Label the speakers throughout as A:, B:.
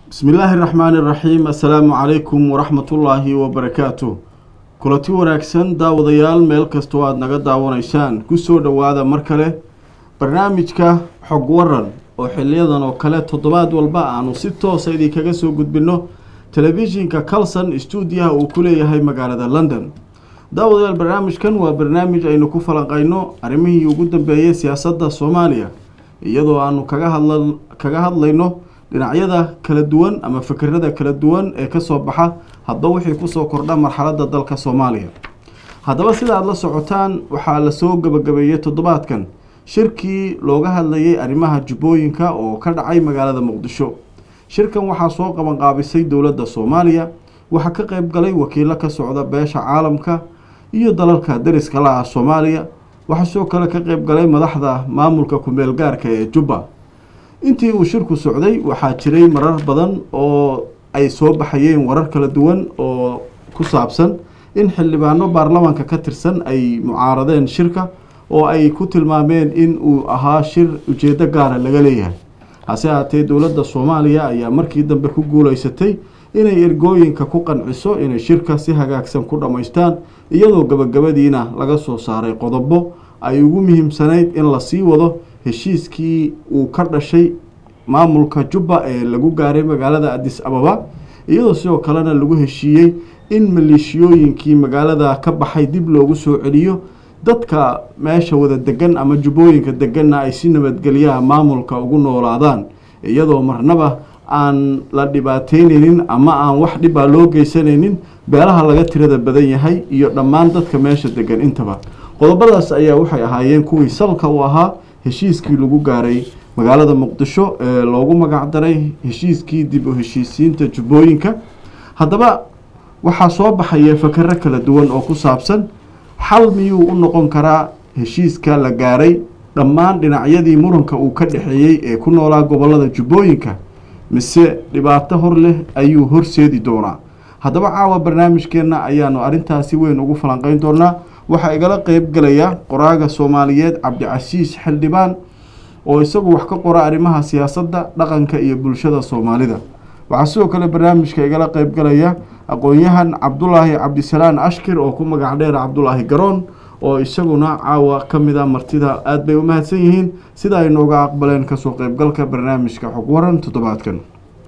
A: bismi illaahi raxmaani iraxiim assalaamu calaykum waraxmatullaahi wabarakaatu kulanti wanaagsan daawadayaal meel kastoo aada naga daawanaysaan kusoo dhowaada mar kale barnaamijka xog waran oo xiliyadan oo kale toddobaad walba aanu si toosa idinkaga soo gudbinno telefishinka calson stuudiyaha uu ku leeyahay magaalada london daawadayaal barnaamijkan waa barnaamij aynu ku falanqayno arrimihii ugu dambeeyay siyaasadda soomaaliya iyadoo aanu kaga hadla kaga hadlayno dhinacyada kala duwan ama fikirada kala duwan ee kasoo baxa hadba wixii kusoo kordha marxaladda dalka soomaaliya haddaba sida aada la socotaan waxaa lasoo gabagabeeyey toddobaadkan shirkii looga hadlayay arrimaha jubbooyinka oo ka dhacay magaalada muqdisho shirkan waxaa soo qabanqaabisay dowladda soomaaliya waxaa ka qeyb galay wakiilo ka socda beesha caalamka iyo dalalka dariska la ah soomaaliya waxaa sidoo kale ka qeyb galay madaxda maamulka ku-meel gaarka ee jubba intii uu shirku socday waxaa jiray marar badan oo ay soo baxayeen warar kala duwan oo ku saabsan in xildhibaano baarlamaanka ka tirsan ay mucaaradeen shirka oo ay ku tilmaameen in uu ahaa shir ujeedo gaara laga leeyahay hase haatee dowladda soomaaliya ayaa markii dambe ku guuleysatay inay ergooyinka ku qanciso inay shirka si hagaagsan ku dhammaystaan iyadoo gabagabadiina laga soo saaray qodobo ay ugu muhiimsanayd in lasii wado heshiiskii uu ka dhashay maamulka jubba ee lagu gaaray magaalada adis ababa iyadoo sidoo kalena lagu heshiiyey in maleeshiyooyinkii magaalada ka baxay dib loogu soo celiyo dadka meesha wada degan ama jubbooyinka deganna ay si nabadgelyaha maamulka ugu noolaadaan iyadoo marnaba aan la dhibaateyneynin ama aan wax dhibaa loo geysanaynin beelaha laga tirada badan yahay iyo dhammaan dadka meesha degan intaba qodobadaas ayaa waxay ahaayeen kuwii salka u ahaa heshiiskii lagu gaaray magaalada muqdisho ee loogu magacdaray heshiiskii dib u heshiisiinta jubbooyinka haddaba waxaa soo baxaya fakero kala duwan oo ku saabsan xal miyuu u noqon karaa heshiiska la gaaray dhammaan dhinacyadii muranka uu ka dhexeeyey ee ku noolaa gobolada jubbooyinka mise dhibaato hor leh ayuu horseedi doonaa haddaba caawa barnaamijkeenna ayaanu arrintaasi weyn ugu falanqeyn doonaa waxaa igala qeyb galaya qoraaga soomaaliyeed cabdicasiis xildhibaan oo isagu wax ka qora arrimaha siyaasadda dhaqanka iyo bulshada soomaalida waxaa sidoo kale barnaamijka igala qeyb galaya aqoon-yahan cabdulaahi cabdisalaan ashkir oo ku magac dheer cabdulaahi garoon oo isaguna caawa ka mid a martida aada bay u mahadsan yihiin sida ay nooga aqbaleen kasoo qeybgalka barnaamijka xog waran toddobaadkan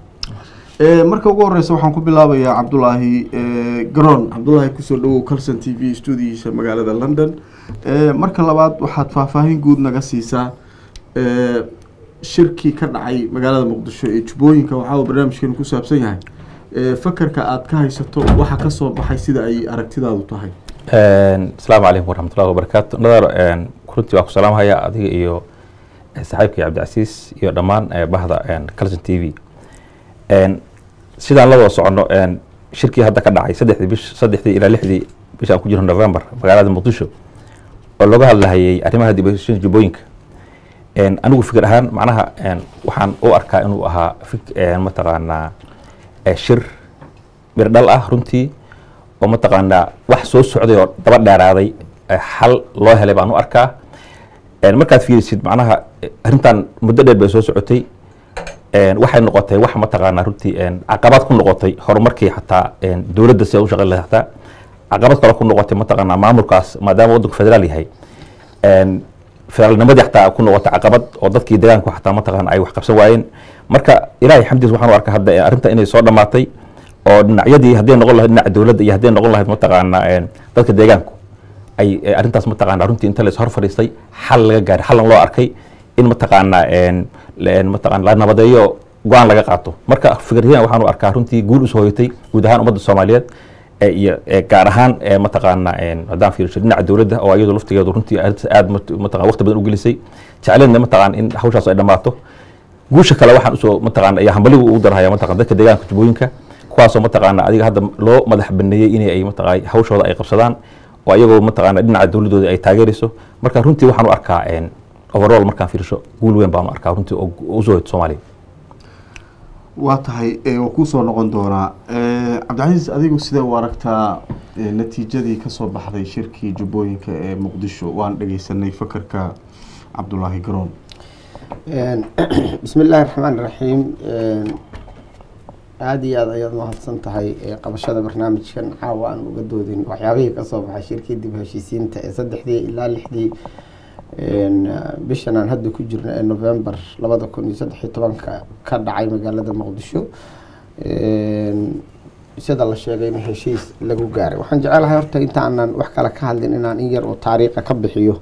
A: marka ugu horeysa waxaan ku bilaabayaa cabdulaahi garoon cabdulaahi kusoo dhawow calson t v stuudiyiisa magaalada london marka labaad waxaad faahfaahin guud naga siisaa shirkii ka dhacay magaalada muqdisho ee jubbooyinka waxaa barnaamijkeenu ku saabsan yahay fakarka aada ka haysato waxa kasoo baxay sida ay aragtidaadu tahay
B: asalaamu calaykum waraxmatullahi wabarakaatu nadar runtii waa ku salaamhaya adiga iyo saaxiibkii cabdicasiis iyo dhammaan bahda calson t v sidaan la wada soconno shirkii hadda ka dhacay saddexdii bish saddexdii ilaa lixdii bishaan ku jirno november magaalada muqdisho oo looga hadlahayay arrimaha dib u heshiisiinta jubbooyinka anigu fikir ahaan macnaha waxaan u arkaa inuu ahaa mataqaanaa shir mirdhal ah runtii oo mataqaanaa wax soo socday oo daba dheeraaday xal loo helay baan u arkaa markaad fiirisid macnaha arrintan muddo dheer bay soo socotay waxay noqotay wax mataqaanaa runtii caqabad ku noqotay horumarkii xataa dowladda si u shaqeyn lahay xataa caqabad kale ku noqotay mataqaanaa maamulkaas maadaama waddanku federaal yahay federaalnimadii xataa ku noqotay caqabad oo dadkii deegaanku xataa mataqaana ay wax qabsan waayeen marka ilaahay xamdiis waxaan u arkaa hadda arrinta inay soo dhammaatay oo dhinacyadii hadday noqon lahayd dhinaca dowladda iyo hadday noqon lahayd mataqaanaa dadka deegaanku ay arrintaas mataqaanaa runtii inta lays hor fadhiistay xal laga gaaray xalan loo arkay in mataqaanaa mataqana la nabadeeyo go-aan laga qaato marka fikiryadan waxaan u arkaa runtii guul usoo hoyatay guud ahaan ummadda soomaaliyeed iyo gaar ahaan mataqaanaa haddaan fiirsho dhinaca dowladda oo iyadu laftigeedu runtii aad mataqana waqti badan u gelisay jecleedna mataqana in hawshaas ay dhammaato guusha kale waxaan usoo mataqana ayaa hambaligu ugu darhaya mataqana dadka deegaanka jubbooyinka kuwaasoo mataqaana adiga hadda loo madax baneeyey inay ay mataqana hawshooda ay qabsadaan oo iyagoo mataqana dhinaca dowladdooda ay taageerayso marka runtii waxaan u arkaa overall markaan fiirsho guul weyn baan u arkaa runtii oo usoo hoyto soomaaliya
A: waa tahay waa kuusoo noqon doonaa cabdicasiis adigu sidee u aragtaa natiijadii kasoo baxday shirkii jubbooyinka ee muqdisho waan dhegeysanay fakarka cabdulaahi garoon
C: bismi illaahi raxmaan raxiim aada iyo aad ayaad mahadsan tahay ee qabashada barnaamijkan caawa aan uga doodin waxyaabihii kasoo baxay shirkii dib heshiisiinta ee saddexdii ilaa lixdii bishan aan hadda ku jirno ee november labada kun iyo saddex iyo tobanka ka dhacay magaalada muqdisho sida la sheegay in heshiis lagu gaaray waxaan jecelahay horta intaanan wax kale ka hadlin inaan in yar oo taariikha ka bixiyo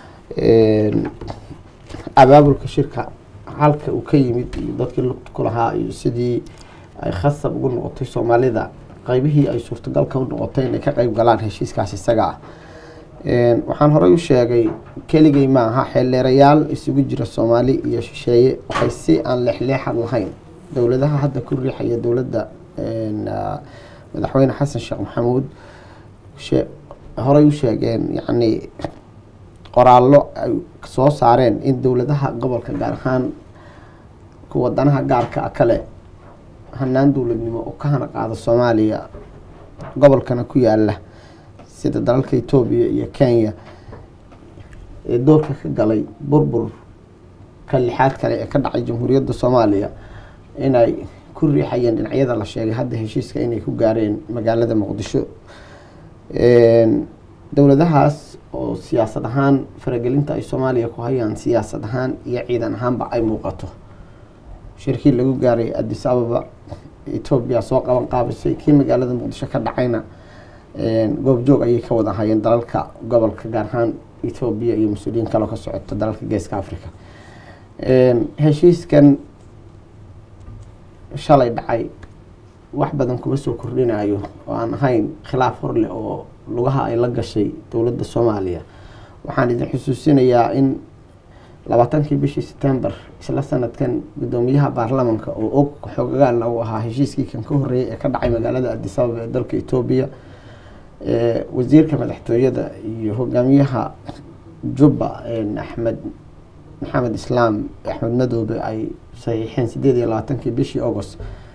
C: abaabulka shirka halka uu ka yimid iyo dadkii lugta ku lahaa iyo sidii ay khasab ugu noqotay soomaalida qeybihii ay suurtagalka u noqotay inay ka qeyb galaan heshiiskaas isaga ah waxaan horey u sheegay keligay ma aha xeeldheerayaal isugu jira soomaali iyo shisheeye waxay si aan leexleexad lahayn dowladaha hadda ku riixaya dowladda madaxweyne xasan sheekh maxamuud horey u sheegeen yacni qoraallo ay soo saareen in dowladaha gobolka gaar ahaan kuwa danaha gaarka a kale hanaan dowladnimo oo ka hana qaada soomaaliya gobolkana ku yaala sida dalalka etoobiya iyo kenya ee doorka ka galay burbur ka lixaad kale ee ka dhacay jamhuuriyadda soomaaliya inay ku riixayeen dhinacyada la sheegay hadda heshiiska inay ku gaareen magaalada muqdisho dowladahaas oo siyaasad ahaan faragelinta ay soomaaliya ku hayaan siyaasad ahaan iyo ciidan ahaanba ay muuqato shirkii lagu gaaray addis ababa etoobiya soo qaban qaabisay kii magaalada muqdisho ka dhacayna goobjoog ayay ka wada hayeen dalalka gobolka gaar ahaan etoobiya iyo mas-uuliyiin kaloo ka socota dalalka geeska africa heshiiskan shalay dhacay wax badan kuma soo kordhinayo oo aan ahayn khilaaf horleh oo lugaha ay la gashay dowladda soomaaliya waxaan idin xusuusinayaa in labaatankii bishii september isla sanadkan guddoomiyaha baarlamanka oo og xogagaana uu ahaa heshiiskii kan ka horreeyay ee ka dhacay magaalada addis ababa ee dalka etoobiya wasiirka madaxtooyada iyo hogaamiyaha jubba axmed maxamed islaam axmed madoobe ay saxiixeen sideed iyo labaatankii bishii august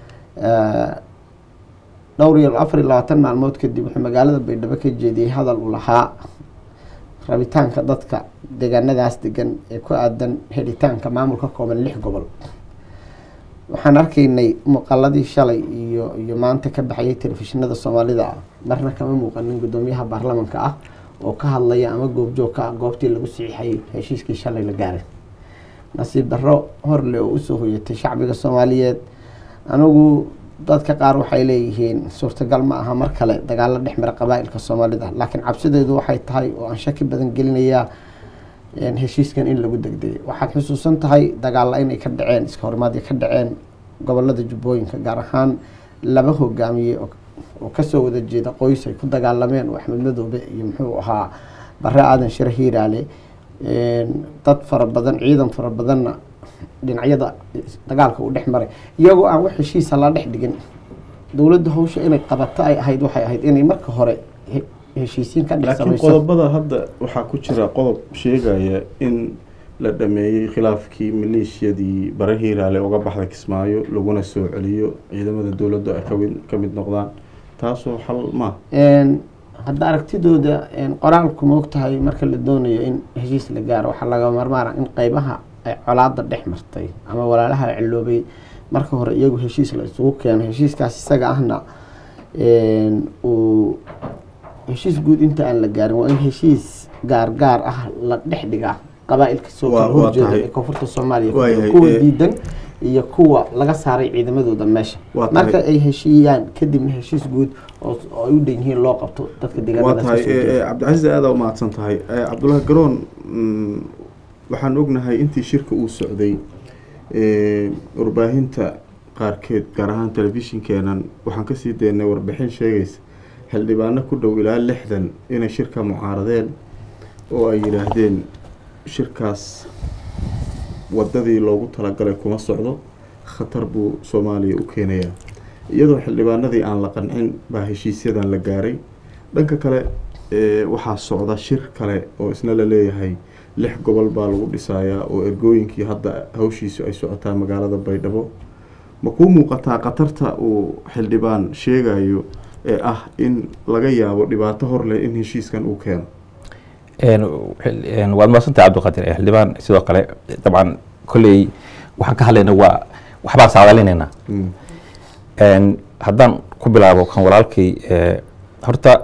C: dhowr iyo afar iyo labaatan maalmood kadib wuxuu magaalada baydhabo ka jeediyey hadal uu lahaa rabitaanka dadka deegaanadaas degan ee ku aadan helitaanka maamul ka kooban lix gobol waxaan arkaynay muuqaladii shalay iyo iyo maanta ka baxayay telefishinada soomaalida marna kama muuqanin guddoomiyaha baarlamanka ah oo ka hadlaya ama goobjoog ka ah goobtii lagu saxiixayay heshiiskii shalay la gaaray nasiib darro horle oo usoo hoyatay shacbiga soomaaliyeed anigu dadka qaar waxay leeyihiin suurtagal ma aha mar kale dagaalo dhex mara qabaa-ilka soomaalida laakiin cabsideedu waxay tahay oo aan shaki badan gelinayaa heshiiskan in lagu degdegay waxaad xusuusan tahay dagaalla inay ka dhaceen iska horimaadya ka dhaceen gobolada jubbooyinka gaar ahaan laba hogaamiye oo kasoo wada jeeda qoys ay ku dagaalameen oo axmed madoobe iyo muxuu ahaa bare aadan shire hiiraale dad fara badan ciidan fara badanna dhinacyada dagaalka uu dhex maray iyagoo aan wax heshiisa la dhex dhigin dowladda hawsha inay qabato ay ahayd waxay ahayd inay marka hore heshiisiin ka dhex
A: laakiin
C: samayso
A: qodobada hadda waxaa ku jira qodob sheegaya in la dhameeyey khilaafkii maleeshiyadii bare hiiraale uga baxda kismaayo laguna soo celiyo ciidamada dowladdu ay kawi- ka mid noqdaan taasoo xal ma
C: hadda aragtidooda qoraalku ma ogtahay marka la doonayo in heshiis la gaaro waxaa laga marmaara in qeybaha ay colaada dhex martay ama walaalaha ciloobay marka hore iyagu heshiis la isugu keeno heshiiskaas isaga ahna uu heshiis guud inta aan la gaarin waa in heshiis gaar gaar ah la dhex dhigaa qabaa-ilka soo
A: Waa-
C: kala
A: waa
C: horjeeda
A: tahay.
C: ee koonfurta soomaaliya ku
A: Waayahay,
C: jira, kuwa
A: ee,
C: diidan iyo kuwa laga saaray ciidamadooda meesha
A: Waa
C: marka
A: tahay.
C: ay heshiiyaan kadibna heshiis guud oo oo ay u dhan yihiin loo qabto dadka
A: waa
C: deegaanadaas
A: tahay
C: kasoo jeeda.
A: cabdicasiis aada u mahadsan tahay cabdullaahi garoon mm, waxaan ognahay intii shirka uu socday eh, warbaahinta qaarkeed gaar ahaan telefishinkeenan waxaan kasii daynay warbixin sheegaysa xildhibaano ku dhow ilaa lixdan inay shirka mucaaradeen oo ay yidhaahdeen shirkaas wadadii loogu talagalay kuma socdo khatar buu soomaaliya u keenayaa iyadoo xildhibaanadii aan la qancin baa heshiisyadan la gaaray dhanka kale ee, waxaa socda shir kale oo isna la leeyahay lix gobol baa lagu dhisayaa oo ergooyinkii hadda hawshiisu ay socotaa magaalada baydhabo ma kuu muuqataa khatarta uu xildhibaan sheegayo ee ah in laga yaabo dhibaato hor leh in heshiiskan uu keeno
B: waad mahadsantahay cabdiqaadir ee xildhibaan sidoo kale dabcan kolley waxaan ka hadlayna waa waxbaan saadalinaynaa
A: Mm.
B: Een, haddaan ku bilaabo kan walaalkay ee, horta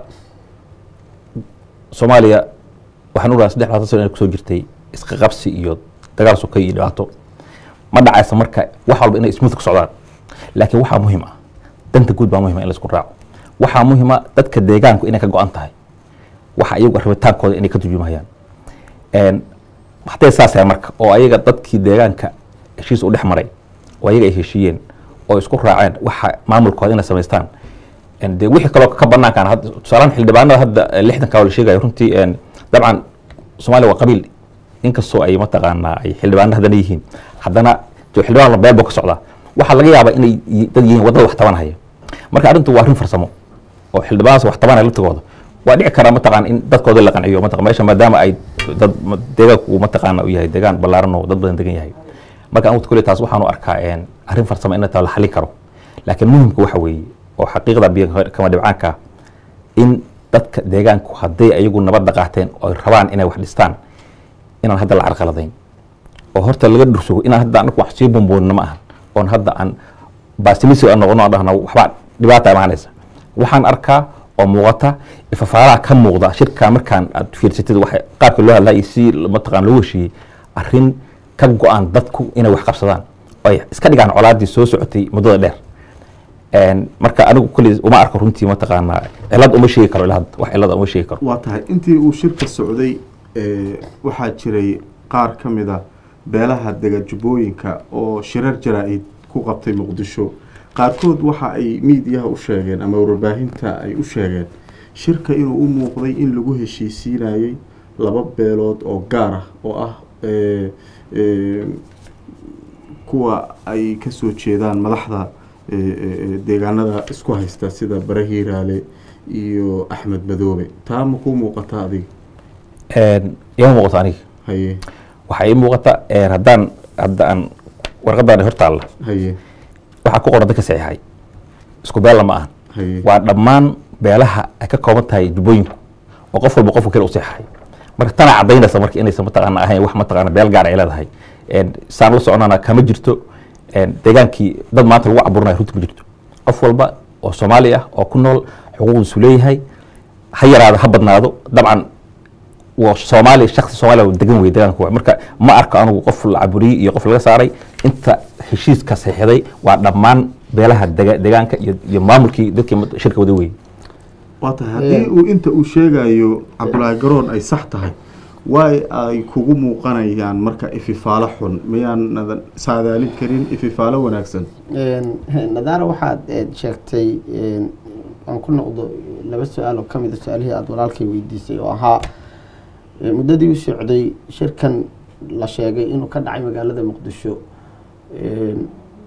B: soomaaliya waxaan ogaa saddex labaatan sano inay kusoo jirtay iska qabsi iyo dagaal sokay iyo dhibaato ma dhacaysa marka wax walba inay smooth ku socdaan laakiin waxaa muhiim ah danta guud baa muhiim ah in la isku raaco waxaa muhiima dadka deegaanku inay ka go-an tahay waxa iyagu rabitaankooda inay ka turjumayaan Een, hadday saas yahay marka oo ayaga dadkii deegaanka heshiis u dhex maray oo ayaga ay heshiiyeen oo isku raaceen waxa maamulkooda inay samaystaan Een, dee wixii kaloo ka banaankaan hadda tusaalaan xildhibaanada hadda eh, lixdanka oo la sheegayo runtii een, dabcan soomaaliya waa qabiil inkastoo ay mataqaanaa ay xildhibaano haddana yihiin haddana dee xildhibaan la beel buu ka socdaa waxaa laga yaabaa inay yi- dad yihiin wadada wax tabanhaya marka arrintu waa arrin farsamo oo xildhibaanaas wax tabanaya laftigooda waa dhici karaa mataqaan in dadkooda la qanciyo mataqan meesha maadaama ay dad ma- deegaanku uu mataqaana u yahay deegaan ballaaran oo dad badan degan yahay marka anigu kule taas waxaan u arkaa een, arrin farsamo in taa la xalin karo laakiin muhimka waxa weeye oo xaqiiqda biyo kama dhibcaanka ah, in dadka deegaanku hadday ayagu nabadda qaateen oo ay rabaan inay wax dhistaan inaan hadda la carqaladayn oo horta laga dhursugo inaan hadda anagu wax sii bumbuunina ma ahan oon hadda aan baasilisi aan noqono aan dhahno waxbaa dhibaata imaanaysa waxaan arkaa oo muuqata ifafaalaha ka muuqda shirka markaan aad fiirsatid waxa qaabka loo hadlaa iyo si mataqaan loo heshiiyey arrin ka go-aan dadku inay wax qabsadaan oo ay iska dhigaan colaadii soo socotay muddada dheer Een, marka anigu kulli uma arko runtii mataqaanaa cilad uma sheegi karo ilaa hadda wax cilada uma sheegi karo
A: waa tahay intii uu shirka socday ee, waxaa jiray qaar ka mid a beelaha dega jubbooyinka oo shirar jaraa-id ku qabtay muqdisho qaarkood waxa ay miidiyaha u sheegeen ama warbaahinta ay u sheegeen shirka inuu u muuqday in lagu heshiisiinayay laba beelood oo gaar ah oo ah ee, ee, kuwa ay kasoo jeedaan madaxda ee, ee, ee, deegaanada isku haysta sida bare hiiraale iyo axmed madoobe taa ma ku muuqata adiga
B: Een, ima muuqato aniga
A: haye
B: waxaa ii muuqata een, haddaan hadda aan warqadan hortaalla
A: haye
B: waxaa ku qoran dadka saxiixay isku beella ma ahan
A: haye
B: waa dhammaan beelaha ay ka kooban tahay jubbooyinku oo qof walba qofka kale u saxiixay marka tana cadaynaysa marka inaysan mataqaana ahayn wax mataqaana beel gaar ay leedahay Een, saan la soconana kama jirto een, deegaankii dad maanta lagu caburinayo runtii ma jirto qof walba oo soomaali ah oo ku nool xuquuqdiisu leeyahay ha yaraado ha badnaado dabcan waa soomaali shaksi soomaaliya oo degan wey deegaanka waa marka ma arko anigu qof la caburiyey iyo qof laga saaray inta heshiiska saxiixday waa dhammaan beelaha dega- deegaanka iyo iyo maamulkii dadkii mat- shirka wada wey
A: waa tahay haddii uu inta uu sheegayo cabdulaahi garoon ay sax tahay waay ay kugu muuqanayaan marka ififaalo xun miyaanadan saadaalin karin ififaalo wanaagsan
C: nadaara waxaad eh, sheegtay een, aan ku noqdo laba su-aal oo kamid a su-aalihii aada walaalkay weydiisay oo ahaa eh, muddadii u socday shirkan la sheegay inuu ka dhacay magaalada muqdisho een,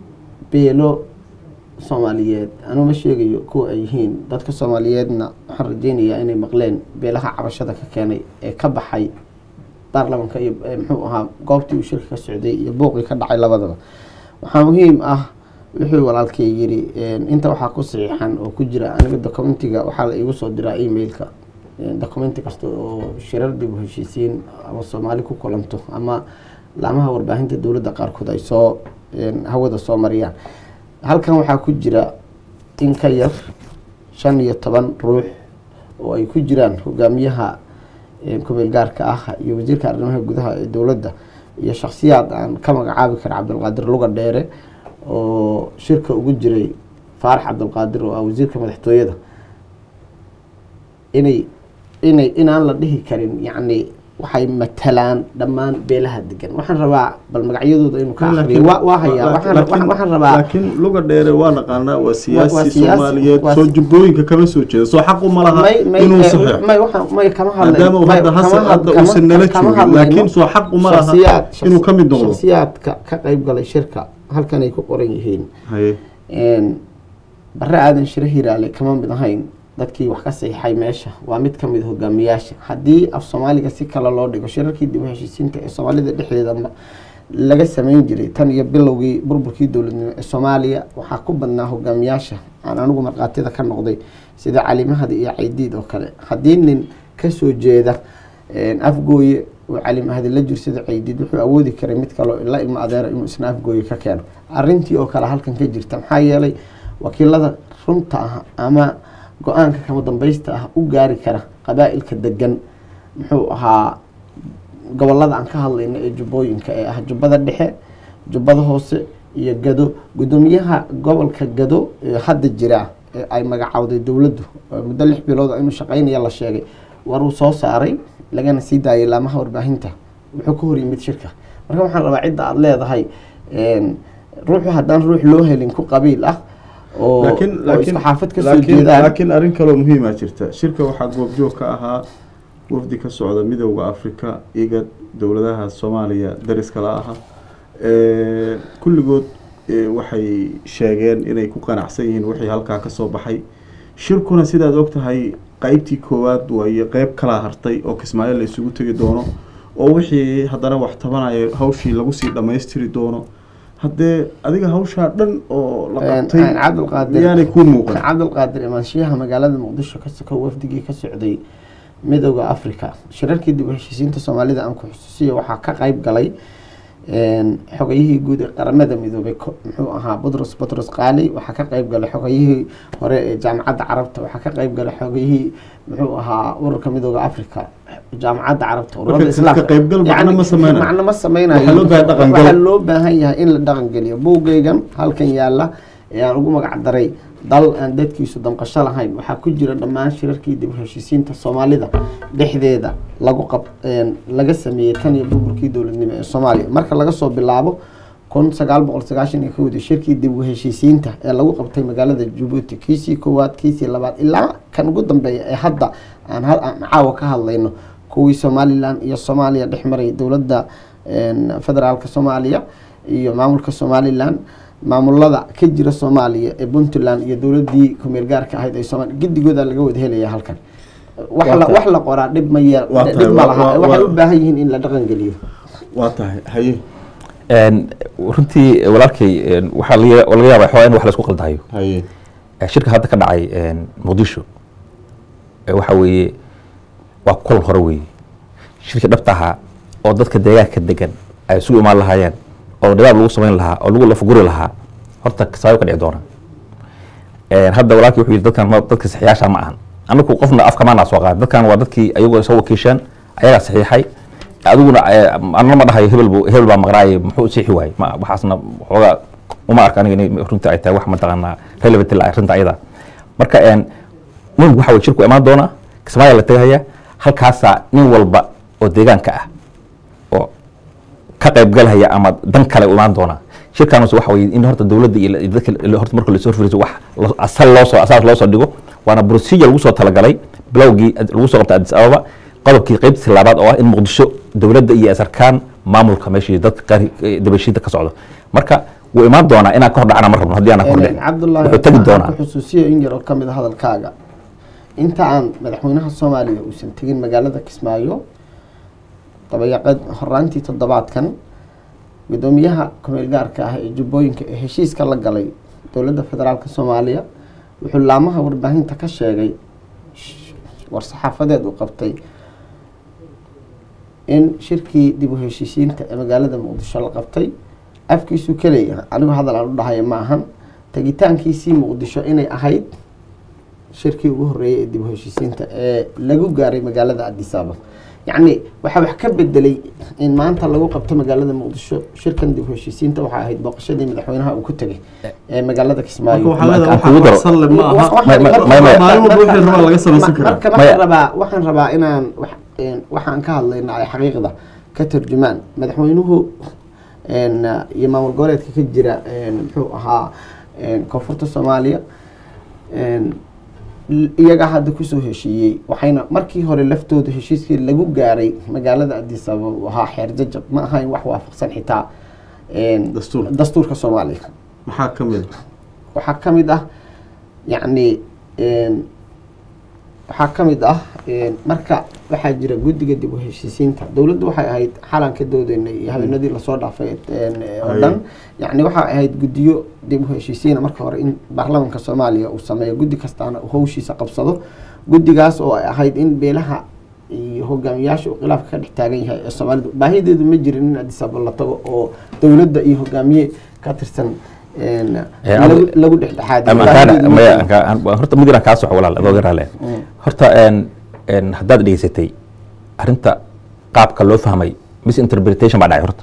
C: beelo soomaaliyeed anuu ma sheegayo kuwa ay yihiin dadka soomaaliyeedna waxaan rajeynayaa inay maqleen beelaha cabashada ka keenay ee ka baxay baarlamanka iyo eh, muxuu ahaa goobtii uu shirka ka socday iyo buuqii ka dhacay labadaba waxaa muhiim ah wuxuu walaalkay yiri een, inta waxaa ku saxiixan oo ku jira aniga documentiga waxaa la iigu soo diraa emailka een, documenti kasta oo shirar dib u heshiisiin ama soomaali ku kulanto ama laamaha warbaahinta dowladda qaarkood ay soo een, hawada soo mariyaan halkan waxaa ku jira in ka yar shan iyo toban ruux oo ay ku jiraan hogaamiyaha ee, kumeel gaarka ah iyo wasiirka arrimaha gudaha ee dowladda iyo shakhsiyaad aan ka magacaabi kara cabdulqaadir luga dheere oo shirka ugu jiray faarax cabdulqaadir oo ah wasiirka madaxtooyada inay inay inaan la dhihi karin yacni waxay matalaan dhammaan beelaha degan waxaan rabaa bal magacyadooda inuu ka akhriyo waa waa hayaa waxaan waxaan- waxaan rabaa
A: laakiin luga dheere waa naqaanaa waa siyaasi
C: siyaasi,
A: soomaaliyeed
C: waa
A: soo
C: si-
A: jubbooyinka kama soo jeeda soo xaq uma laha
C: may may
A: inuu
C: eh,
A: saxeexo
C: may waxaan may kama hadlay
A: maadaama uu
C: may-
A: hadda hase
C: kama had-
A: hadda
C: kama-
A: uusan nala
C: kama
A: joogin
C: hadlayno.
A: laakiin soo xaq uma laha
C: shakhsiyaad-
A: inuu ka mid noqdo
C: shakhsiyaadka ka qayb galay shirka halkan ay ku qoran yihiin
A: haye
C: een, bare aadan shire hiraale kama mid ahayn dadkii wax ka saxiixay meesha waa mid ka mid hogaamiyaasha haddii af soomaaliga si kale loo dhigo shirarkii dib u heshiisiinta ee soomaalida dhexdeeda ma- laga sameyn jiray tan iyo bilowgii burburkii dowladnimo ee soomaaliya waxaa ku badnaa hogaamiyaasha aan anigu markhaatida ka noqday sida cali mahdi iyo caydiid oo kale haddii nin kasoo jeeda een, afgooye uu cali mahdi la jirsada caydiid wuxuu awoodi karay mid kaloo la ilmo adeera inuu isna afgooye ka keeno arrintii oo kale halkan ka jirta maxaa yeelay wakiilada runta ah ama go-aanka kama dambaysta ah u gaari kara qabaa-ilka degan muxuu ahaa gobolada aan ka hadlayno ee jubbooyinka ee ah jubbada dhexe jubbada hoose iyo gado guddoomiyaha gobolka gado ee hadda jira ee ay magacawday dowladdu oo muddo lix bilood oo inuu shaqeynaya la sheegay waruu soo saaray lagana sii daayay laamaha warbaahinta wuxuu ka hor yimid shirka marka waxaan rabaa cidda aada leedahay een, ruuxu haddaan ruux loo helin ku qabiil ah oo
A: laakiin
C: oo
A: laakiin
C: isku xaafad ka soo
A: laakiin
C: jeedaan
A: laakiin arrin kaloo muhiima jirta shirka waxaa goobjoog ka ahaa wafdi ka socda midowda afrika igad dowladaha soomaaliya dariska la aha Eh, kulligood eh, waxay sheegeen inay ku qanacsan yihiin wixii halkaa ka soo baxay shirkuna sidaad ogtahay qeybtii koowaad waaye qeyb kalaa hartay oo kismaayo la isugu tegi doono oo wixii haddana wax tabanaya hawshii lagu sii dhammaystiri doono haddee adiga hawshaa dhan oo la
C: Een,
A: qabtay
C: een, cabdulqaadir
A: yaanay kuu muuqan
C: cabdulqaadir imaanshiyaha magaalada muqdisho ka sokow wafdigii ka socday midowda africa shirarkii dib u heshiisiinta soomaalida aan ku xusuusiya waxaa ka qeyb galay een, xogayihii guud ee qaramada midoobay ko- muxuu ahaa butros butros qaali waxaa ka qeyb galay xogayihii hore ee jaamacadda carabta waxaa ka qeyb galay xogayihii muxuu ahaa ururka midowda africa jaamacadda carabta ururada
A: Marka
C: islaamka
A: ka qaybgal macno
C: Yacni,
A: ma sameynayo.
C: macno ma sameynayo
A: Waxaa loo baahan dhaqan gal.
C: Waxaa loo baahan yahay in la dhaqan geliyo buugaygan halkan yaala ee aan ugu magac daray dal aan dadkiisu damqasho lahayn waxaa ku jira dhammaan shirarkii dib u heshiisiinta soomaalida dhexdeeda lagu qab een, laga sameeyey tan iyo burburkii dowladnimo ee soomaaliya marka laga soo bilaabo kun sagaal boqol sagaashan iyo kowdii shirkii dib u heshiisiinta ee lagu qabtay magaalada jabuuti kiisii koowaad kiisii labaad ilaa kan ugu dambeeya ee hadda aan ha- aan caawa ka hadlayno kuwii somalilan iyo soomaaliya dhex maray dowladda een, federaalka soomaaliya iyo maamulka somalilan maamulada ka jira soomaaliya ee puntland iyo dowladii kumeel gaarka ahayd ee soomaaliya gidigooda laga wada helaya halkan wax la
A: Waa tahay.
C: wax la qoraa dhib ma yee
A: Waa tahay,
C: dhib ma
A: waa-
C: laha
A: waa-
C: waxay
A: waa-
C: u baahan yihiin in la dhaqan geliyo
A: waa tahay haye
B: Een, runtii walaalkay een, waxaa laga laga yaabaa xoogaa in wax la isku qaldayo
A: haye
B: Eh, shirka hadda ka dhacay een, muqdisho eh, waxa weeye waa kulan hore weeye shirka dhabta ahaa oo dadka deegaanka degan ay isugu imaan lahaayeen oo dhibaab lagu samayn lahaa oo lagu lafguri lahaa horta kasaayo ka dhici doona Een, hadda walaalkii wuxuu yidhi dadkan ma- dadka saxiyaasha ma ahan anagu qofna afkamaanaa soo qaad dadkan waa dadkii ayagoo soo wakiisheen ayagaa saxiixay adiguna eh, anna ma dhahayo hebel buu- hebel baa maqnaaye muxuu siixi waayey ma waxaasna xoogaa uma arka aniga inay runtii ay tahay wax mataqaanaa relevant la arrinta ayada marka een muhimku waxa weye shirku imaan doona kismaayo la tegaya halkaasaa nin walba oo deegaanka ah oo ka qaybgalhaya ama dan kale u imaan doona shirkaanus waxa weye in horta dowladda iyo iyo dadka la- horta marka lasoo furiso wax lo- asal loo soo asaas loo soo dhigo waana procedure lagu soo talagalay bilowgii ad- lagu soo qabtay addis ababa qodobkii qeybtiisa labaad oo ah in muqdisho dowladda iyo asarkaan maamulka meeshii dadka qaar eh, dabashiinta ka socdo marka wuu imaan doonaa inaan ka hor dhacna ma rabno haddii aanan ka hor dhicin
C: cabdullaahi
B: wuxuu tegi
C: waxaan
B: doonaa
C: ku xusuusiyo in yar oo ka mid a hadalkaaga inta aan madaxweynaha soomaaliya uusan tegin magaalada kismaayo dabayaqad horaantii toddobaadkan gudoomiyaha kumeel gaarka ah ee jubbooyinka ee heshiiska la galay dowladda federaalka soomaaliya wuxuu laamaha warbaahinta ka sheegay sh- war-saxaafadeed uu qabtay in shirkii dib u heshiisiinta ee magaalada muqdisho la qabtay afkiisu kaleeya anigu hadal aan u dhahayo ma ahan tegitaankiisii muqdisho inay ahayd shirkii ugu horeeyay ee dib u heshiisiinta ee lagu gaaray magaalada addis ababa yacni waxaa wax ka bedelay in maanta lagu qabto magaalada muqdisho shirkan dib u heshiisiinta waxaa ahayd booqashadii madaxweynaha uu ku tegay ee magaalada
A: marka
C: kismaayo
A: waxaa leedahay
B: aan kugu
A: waxaa
B: daro.
A: qarsan le ma aha
C: Waxaan-
B: Ma- ma-
C: marka-
B: ma- ma-
A: maalin walba wixii rabaa laga samaysan
C: Ma-
A: karaa.
C: marka
B: Maya.
C: waxaan rabaa waxaan rabaa inaan wax- een, waxaan ka hadlayna ay xaqiiqda ka tarjumaan madaxweynuhu een, iyo maamul goboleedka ka jira een, muxuu ahaa een, koonfurta soomaaliya een, l- iyagaa hadda kusoo heshiiyey waxayna markii hore laftooda heshiiskii lagu gaaray magaalada addis ababa uu ahaa xeer jajab ma ahayn wax waafaqsan xitaa een,
A: Dastuurka.
C: dastuurka soomaaliya
A: maxaa ka mid
C: waxaa ka mid ah yacni een, waxaa ka mid ah een, marka waxaa jira guddiga dib u heshiisiinta dowladdu waxay ahayd xalan ka doodeynay iyo habeenadii lasoo dhaafay een, oo
A: Ay.
C: dhan yacni waxaa ahayd guddiyo dib u heshiisiina marka hore in baarlamaanka soomaaliya uu sameeyo guddi kastaana uu hawshiisa qabsado guddigaas oo ay ahayd in beelaha iyo hogaamiyaasha uu khilaafka ka dhex taagan yahay ee soomaalidu baahideedu ma jirin in addis ababa la tago oo dowladda iyo hogaamiye ka tirsan een,
B: Eh,
C: lagu
B: adi-
C: lagu dhexdhexaadiyo
B: ama kaana
C: baahideedu ma
B: maya
C: jirin.
B: anka- an- horta mid inaan kaa soco walaal adoo garaale horta een een haddaad dhegeysatay arrinta qaabka loo fahmay misinterpretation baa dhacay horta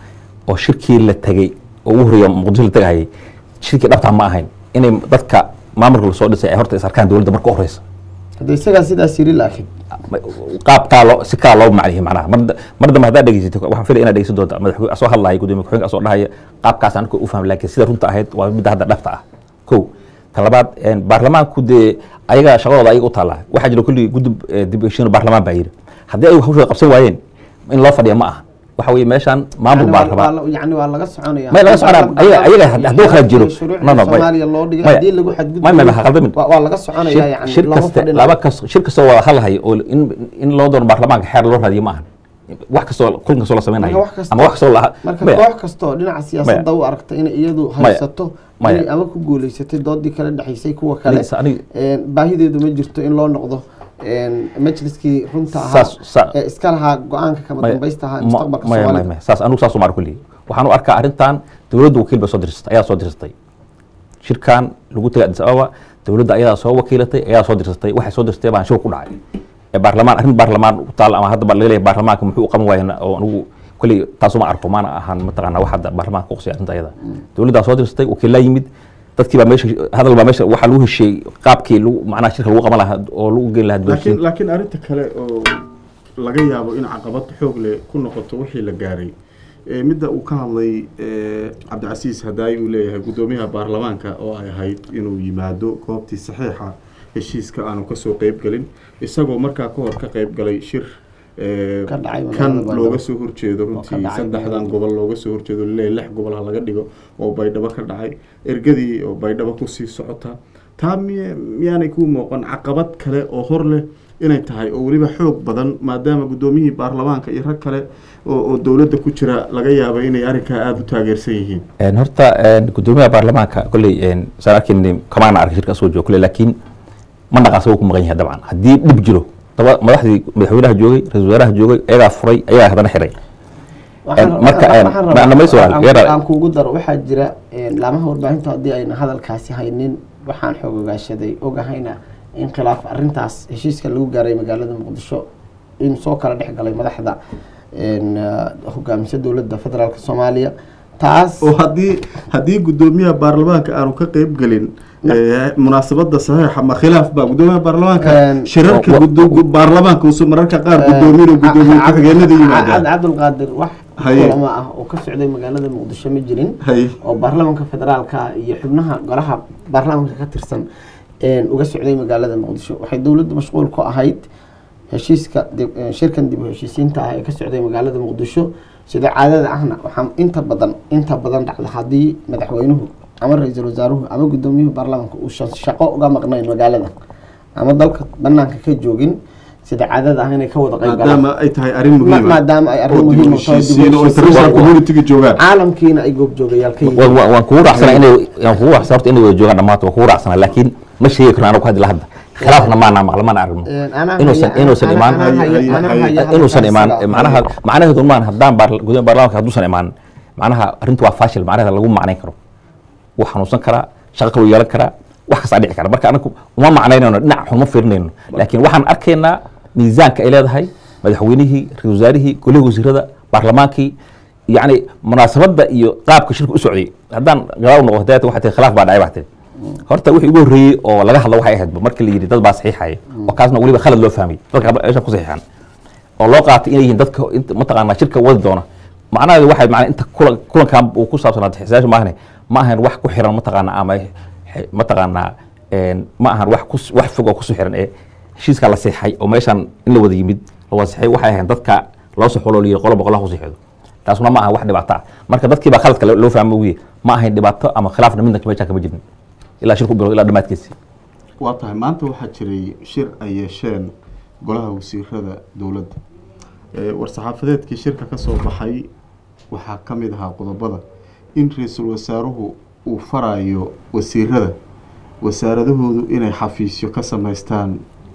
B: oo shirkii la tegey oo ugu horreeya muqdisho la tegahayay shirkii dhabtaa ma ahayn inay dadka maamulka lasoo dhisay ay horta is arkaan dowladda marka u horeysa
C: hadda isagaa sidaas yiri laakiin
B: qaab kaa loo si kaa loo macnihi macnaha mar mar dambe haddaad dhegeysatay waxaan filaya inaad dhegeysan doonta madaxweyne asoo hadlahaya gudoomiye ku-xigeenka asoo dhahaya qaabkaas aniga u fahmay laakiin sida runta ahayd waa midda hadda dhabta ah kow ta labaad een, baarlamaanku dee ayaga shaqadooda ayaga u taallaa waxaa jira kulli gudub eh, dib u heshiin baarlamaan baa yidhi haddii ay hawshooda qabsan waayeen in loo fadhiya ma aha waxa weeye meeshaan maamul
C: Yani
B: baa
C: waa-
B: rabaa
C: waa la- yani waa laga soconaya
B: may laga soconaa ayaga ayaga hadduu kala jiro
C: shuruucda
B: no no may
C: soomaaliya loo dhigay
B: maya
C: haddii lagu xadgudbo
B: may may ha qaldamin
C: waa waa laga soconaya
B: shir
C: yani
B: shir
C: looma
B: kaste
C: fadhinayo.
B: laba kas shir kastoo wada hadlahayo oo in in loo doono baarlamaanka xeer loo raadiyo ma ahan wax kastoo kulan kastoo la
C: marka
B: samaynayo
C: wax kasta
B: ama wax kastoo la
C: marka
B: maya
C: koox kastoo dhinaca siyaasadda u aragta inay iyadu haysato
B: Maya.
C: inay ama ku guuleysatay doodii kala dhexaysay kuwa kale
B: Aniga- aniga-
C: een, baahideedu ma jirto in loo noqdo een, majliskii runta ahaa
B: Saas- sa-
C: ee iska lahaa go-aanka kama
B: maya-
C: dambaysta ahaa ee
B: ma-
C: mustaqbalka
B: maya- maya-
C: soomaalida
B: maya. saas anigu saas umar kulli waxaan u arkaa arrintan dowladda wakiil bay soo dirsatay ayaa soo dirsatay shirkan lagu tegay addis ababa dowladda ayadaa soo wakiilatay ayaa soo dirsatay waxay soo dirtay baan shir ku dhacay ee baarlamaan arrin baarlamaan u taal ama hadda baa laga leeyahay baarlamaanka muxuu u qaban waayeen oo anigu kulli taasuma arko maana ahaan mataqaanaa wax hadda baarlamaanka kuqusay arrinta ayada dowladdaa soo dirsatay wakiilaa yimid dadkii baa meesha hadal baa meesha waxaa lagu heshiiyey qaabkii lagu macnaha shirka lagu qaban lahaa oo lagu geyn lahaa
A: laakiin
B: dibadheshiin
A: laakiin arrinta kale oo laga yaabo in caqabad xoog leh ku noqoto wixii la gaaray ee midda uu ka hadlay ee, cabdicasiis hadaay uu leeyahay guddoomiyaha baarlamaanka oo ay ahayd inuu yimaado goobtii saxiixa heshiiska aanu kasoo qeyb gelin isagoo markaa ka hor ka qeyb galay shir ee,
C: Ka dhacay
A: kan
C: magaalada
A: looga
C: Baydhabo.
A: soo horjeedo
C: ka
A: runtii
C: dhacay
A: saddexdan
C: magaalada.
A: gobol looga soo horjeedo laleeyahay lix gobol ha laga dhigo oo baydhabo ka dhacay ergadii oo baydhabo kusii socota taa miy miyaanay ku muuqan caqabad kale oo hor leh inay tahay oo weliba xoog badan maadaama guddoomiyihii baarlamaanka iyo rag kale oo oo dowladda ku jira laga yaabo inay arrinkaa aada u taageersan yihiin
B: Een, horta een, guddoomiyaha baarlamaanka kolley een, saan arkayni kamaana arka shirka soo joogo kolley laakiin ma naqaasa wuu ku maqan yahay dabcan haddii dhib jiro daba madaxdii madaxweynaha joogay ra-iisul wasaaraha joogay ayagaa furay ayagaa haddana xiray
C: Waxaan-
B: marka,
C: waxaan-
B: een,
C: waxaan
B: ma-
C: rabaa-
B: dhamayso walaal,
C: aan-
B: yara-
C: aan kuugu daro waxaa jira een, laamaha warbaahinta haddii ayna hadalkaasi haynin waxaan xoog ogaashaday ogahayna in khilaaf arintaas heshiiska lagu gaaray magaalada muqdisho in soo kala dhex galay madaxda een, ah, hogaamisa dowladda federaalk soomaaliya taas
A: oo haddii haddii guddoomiyaha baarlamaanka aanu ka qeyb gelin ee, munaasabada saxiixa ma khilaaf baa guddoomiyaha baarlamaanka
C: Een,
A: shirarka
B: wa-
A: guddo- baarlamaanka usu mararka qaar guddoomiyin oo guddoomiye ku-xigeenada yimaadaan
C: cabdulqaadir wax
A: Haye.
C: kulamo ah oo ka socday magaalada muqdisho ma jirin
A: hay
C: oo baarlamaanka federaalka iyo xubnaha golaha baarlamaanka ka tirsan een, uga socday magaalada muqdisho waxay dowladdu mashquul ku ahayd heshiiska dib- een, shirkan dib u heshiisiinta ah ee ka socday magaalada muqdisho sida caadada ahna waxaa inta badan inta badan dhacda haddii madaxweynuhu ama ra-iisul wasaaruhu ama guddoomiyuhu baarlamaanka uusan shaqo uga maqnayn magaalada ama dalka banaanka ka joogin sida caadada ah inay ka wada qayb galaan
A: maadaama ay tahay arrin
C: Ma-
A: muhiima
C: maadaama ay arrin
A: oo dib u
C: muhiim u tahay, dib u
A: heshiisiin oo
C: heshiisiin.
A: international
B: Waa-
A: community-ga joogaan
C: caalamkiina ay goobjoogayaal ka yihiin
B: Wa- wa- waan kugu raacsana inay waan kugu raacsana horta inay wada joogaan dhammaantood waan kugu raacsana laakiin ma sheegi karno anagu hadda la hadda khilaafna maana maqla maana aragno
C: Een, anaa
B: inuusan
C: haya-
B: inuusan
C: anaa-
B: imaan
C: anaa haya- anaa
A: Haye-
C: haya
B: inuusan
C: halkaas
B: imaan
C: sidaa.
B: macnaha macnaheedu maan haddaan baar- gudaha baarlamaanka hadduusan imaan macnaha arrintu waa fashil macnaheeda lagu macnayn karo wuu xanuunsan karaa shaqo kaluu yeelan karaa wax kastaa dhici kara marka anagu uma macnaynayno dhinac xun ma fiirinayno laakiin waxaan arkaynaa miisaanka ay leedahay madaxweynihii ra-isul wasaarihii golihii wasiirada baarlamaankii yacni munaasabadda iyo qaabka shirka u socday haddaan gadaal u noqo hadaat waxay tahay khilaaf baa dhacay baa tiri horta wixii ugu horreeyey oo laga hadlo waxay ahayd markii la yidhi dad baa saxiixaya oo kaasna weliba khalad loo fahmay dadka meesha ku saxiixan oo loo qaatay inay yihiin dadka inta mataqaanaa shirka wadi doona macnaheedu waxay macnaa inta kulan kulankan uu ku saabsanaa xisaasha maahane ma ahan wax ku xiran mataqaanaa ama xe- mataqaanaa een, ma ahan wax ku wax fog oo kusoo xiran ee heshiiskaa la seexay oo meeshan in la wada yimid la wada seexay waxay ahayn dadka loo soo xuloo liyi qolo boqolaha ku seexdo taasuna ma ahan wax dhibaato ah marka dadkii baa khaladka loo fahmo ugiye ma ahayn dhibaato ama khilaafna midna meeshaan kama jirin ilaa shirku bilo ilaa dhammaadkiisi
A: waa tahay maanta waxaa jiray shir ay yeesheen golaha wasiirada dowladda ee war-saxaafadeedkii shirka ka soo baxay waxaa ka mid ahaa qodobada in ra-iisul wasaaruhu uu farayo wasiirada wasaaradahoodu inay xafiisyo ka samaystaan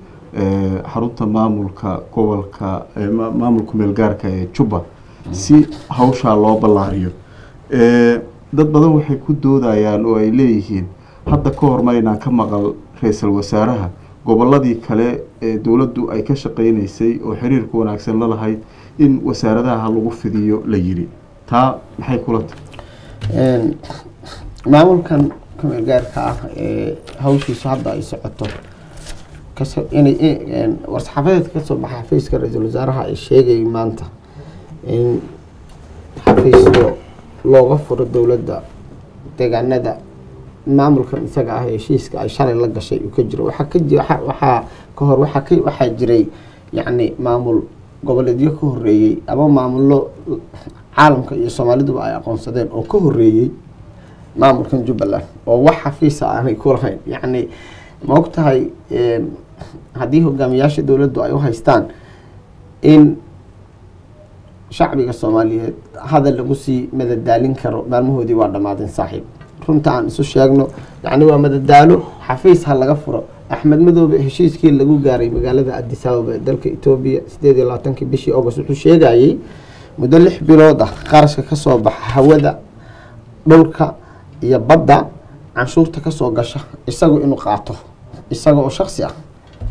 A: ee, xarunta maamulka gobolka ee, maamulka meelgaarka ee jubba si hawshaa loo ballaariyo ee, dad badan waxay ku doodayaan oo ay leeyihiin hadda ka hor maynaan ka maqal ra-iisul wasaaraha gobolladii kale ee dowladdu ay ka shaqaynaysay oo xiriirka wanaagsan la lahayd in wasaaradaha lagu fidiyo la yiri taa maxay kula tahay
C: maamulkan kumeel gaarka ah ee hawshiisu hadda ay socoto kaso inay war-saxaafadeedka kasoo baxa xafiiska ra-iisul wasaaraha ay sheegayay maanta in xafiisyo looga furo dowladda deegaanada maamulkan isaga ah heshiiska ay shalay la gashay uu ka jiro waxaa ka ji waxaa ka hor waxaa ka waxaa jiray yacni maamul goboleedyo ka horeeyey ama maamullo caalamka iyo soomaaliduba ay aqoonsadeen oo ka horeeyey maamulkan jubbaland oo wax xafiisa aanay ku lahayn yacni ma og tahay haddii hogaamiyaasha dowladdu ay u haystaan in shacbiga soomaaliyeed hadal lagu sii madadaalin karo maalmahoodii waa dhammaadeen saaxiib runta aan isu sheegno yacni waa madadaalo xafiis ha laga furo axmed madoobe heshiiskii lagu gaaray magaalada addis ababa ee dalka etoobiya sideed iyo labaatankii bishii august wuxuu sheegayey muddo lix bilood ah qarashka kasoo baxa hawada dhulka iyo badda canshuurta kasoo gasha isagu inuu qaato isaga oo shaksi ah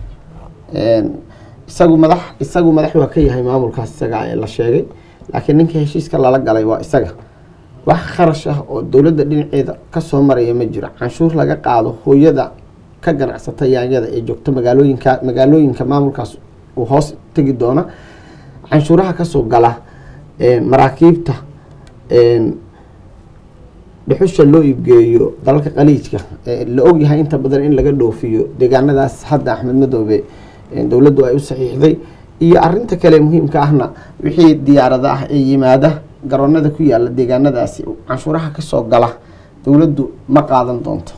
C: isagu madax isagu madax waa ka yahay maamulkaas isaga ee la sheegay laakiin ninka heshiiska lala galay waa isaga wax kharash ah oo dowladda dhinaceeda kasoo maraya ma jiro canshuur laga qaado hooyada ka ganacsata yaanyada ee joogta magaalooyinka magaalooyinka maamulkaas uu hoos tegi doona canshuuraha kasoo gala maraakiibta dhuxusha loo iibgeeyo dalalka qaliijka la ogyahay inta badan in laga dhoofiyo deegaanadaas hadda axmed madoobe dowladdu ay u saxiixday iyo arinta kale muhiimka ahna wixii diyaarada ah ee yimaada garoonada ku yaala deegaanadaasi canshuuraha kasoo gala dowladdu ma qaadan doonto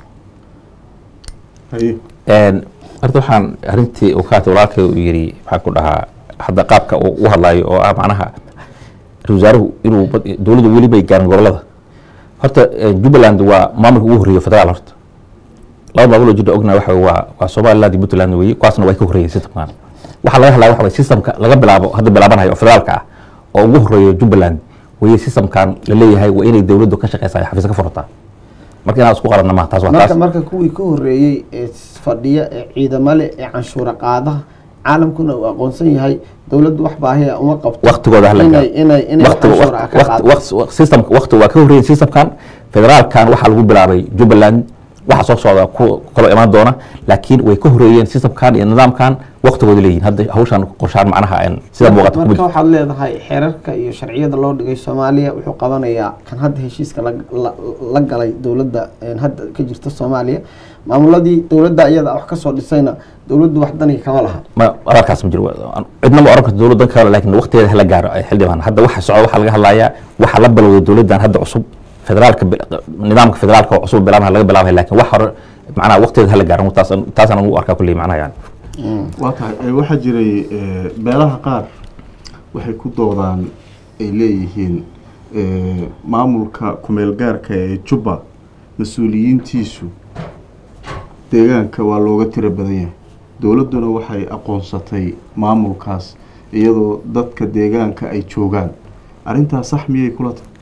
B: horta waxaan arintii uu kaata walaalkay uu yiri maxaa ku dhahaa hadda qaabka uu u hadlayo oo ah macnaha ra-isul wasaaruhu inuu dowladdu weli bay gaarin gobolada horta jubbaland waa maamulka ugu horreeya federaal horta laba maamuloo jirta ogna waxa waa waa somaliland iyo puntland weeye kuwaasna way ka horreeyeen systemkan waxaa laga hadlaya waxa way systemka laga bilaabo hadda bilaabanayo oo federaalka ah oo ugu horreeya jubbaland weye systemkan la leeyahay waa inay dowladdu ka shaqeysa xafiis ka furataa marka inaan isku qaranna maha taas waa
C: marka
B: taas
C: marka kuwii ka horeeyey ee fadhiya ee ciidamale ee canshuura qaadaha caalamkuna uu aqoonsan yahay dowladdu wax baahiya uma qabto
B: waqtigooda hala
C: inay
B: gaaro.
C: inay inay wax
B: Waqti-
C: canshuura ah ka
B: waqti-
C: qaado
B: waqti- waqti- systemka waqti waa ka horreeyay systemkan federaalkan waxaa lagu bilaabay jubbaland waxa soo socda ku kaloo imaan doona laakiin way ka horreeyeen systemkan iyo nidaamkan waqtigooda leeyihin hadda hawshan qorshaan macnaha een sida muuqata
C: marka
B: kuma
C: waxaad leedahay xeerarka iyo sharciyada loo dhigay soomaaliya wuxuu qabanayaa kan hadda heshiiska la- la- la galay dowladda een hadda ka jirta soomaaliya maamuladii dowladda iyada wax kasoo dhisayna dowladdu wax daniga kama laha
B: ma ararkaas ma jiro cidna ma oran karto dowladdan kale laakiin waqtigeeda hala gaaro ay xildhibaan hadda waxa socda waxaa laga hadlayaa waxa la bilowday dowladdan hadda cusub federaalka bil- nidaamka federaalka oo cusub bilaabana laga bilaabay laakiin wax hore macnaha waqtigeeda hala gaaro taas taasaan ugu arkaa kulley macnaha yani
A: waa tahay ee, waxaa jiray ee, beelaha qaar waxay ku doodaan ay leeyihiin ee, maamulka kumeel gaarka ee jubba mas-uuliyiintiisu deegaanka waa looga tiro badan yahay dowladduna waxay aqoonsatay maamulkaas iyadoo dadka deegaanka ay joogaan arrintaas sax miyay kula tahay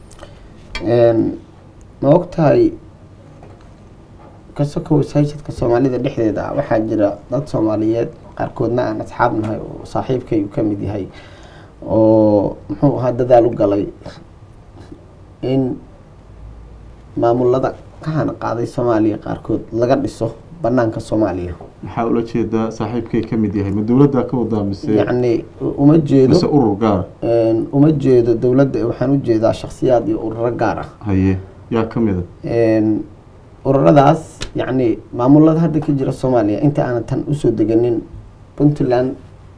C: Een, ma ogtahay kasoko wasaajidka soomaalida dhexdeeda ah waxaa jira dad soomaaliyeed qaarkoodna aan asxaab nahay oo saaxiibkay uu ka mid yahay oo muxuu ahaa dadaal u galay in maamulada ka hana qaaday soomaaliya qaarkood laga dhiso banaanka soomaaliya
A: maxaa ula jeedaa saaxiibkay ka mid yahay ma dowladdaa ka wadaa mise
C: yacni uma jeedo
A: mise urur gaar
C: een, uma jeedo dowladda ee waxaan u jeedaa shakhsiyaad iyo ururo gaar ah
A: haye yaa ka mida
C: Een, ururadaas yacni maamulada hadda ka jira soomaaliya inta aanan tan usoo deganin puntland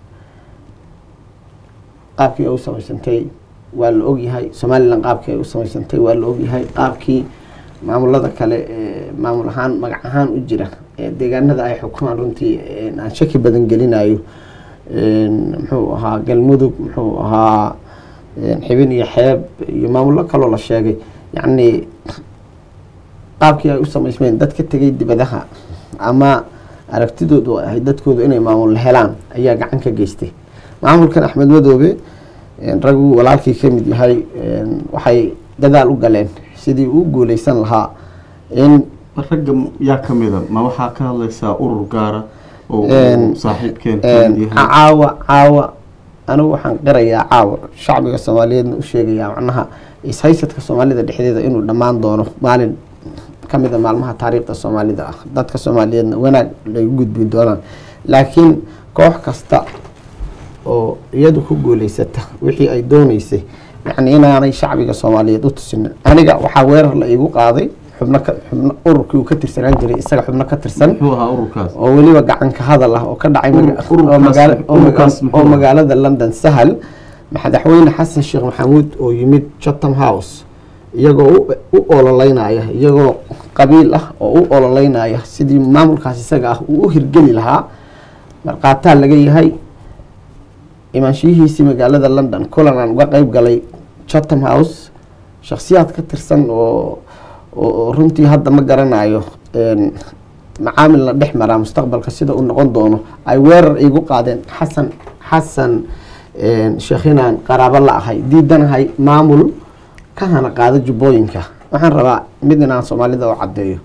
C: qaabkii ay u samaysantay waa la ogyahay somalilan qaabkii ay u samaysantay waa la ogyahay qaabkii maamulada kale ee maamul ahaan magac ahaan u jira ee deegaanada ay xukumaan runtii een, aan shaki badan gelinayo een, muxuu ahaa galmudug muxuu ahaa een, xibin iyo xeeb iyo maamullo kaloo la sheegay yacni qaabkii ay u samaysmeen dad ka tegay dibadaha ama aragtidoodu ay ahayd dadkoodu inay maamul helaan ayaa gacan ka geystay maamulkan axmed madoobe een, raggu walaalkii ka mid yahay een, waxay dadaal u galeen sidii uu guuleysan lahaa in
A: ragga yaa ka mida ma waxaa ka hadlaysaa urur gaara oo
C: Een,
A: uu saaxiibkeen ka mid yahay
C: caawa caawa anigu waxaan qirayaa caawa shacbiga soomaaliyeedna u sheegayaa macnaha ishaysadka soomaalida dhexdeeda inuu dhammaan doono maalin ka mid a maalmaha taariikhda soomaalida ah dadka soomaaliyeedna wanaag lay gudbi doonaan laakiin koox kasta oo iyadu ku guuleysata wixii ay dooneysay yacni inaanay shacbiga soomaaliyeed u tusinin aniga waxaa weerar la iigu qaaday xubno ka xubno ururkii uu ka tirsanaan jiray isaga xubno ka tirsan
A: muxuu ahaa ururkaas
C: oo weliba gacanka hadal ah oo ka dhacay maga-
A: Urur- ururkaas-
C: oo magaala- oo maga-
A: ururkaas muxuu
C: oo
A: ahaa?
C: magaalada london sahal madaxweyne xasan sheekh maxamuud oo yimid chatham house iyagoo u- u ololeynaya iyagoo qabiil ah oo u ololeynaya sidii maamulkaas isaga ah uu u hirgeli lahaa marqaataa laga yahay imaanshiyihiisii magaalada london kulan aan uga qeyb galay chatham house shakhsiyaad ka tirsan oo oo oo runtii hadda ma garanayo een, macaamil la dhex maraa mustaqbalka sida uu noqon doono ay weerar igu qaadeen xasan xasan een, sheekh inaan qaraabo la ahay diidanahay maamul ka hana qaada jubbooyinka waxaan rabaa mid inaan soomaalida u caddeeyo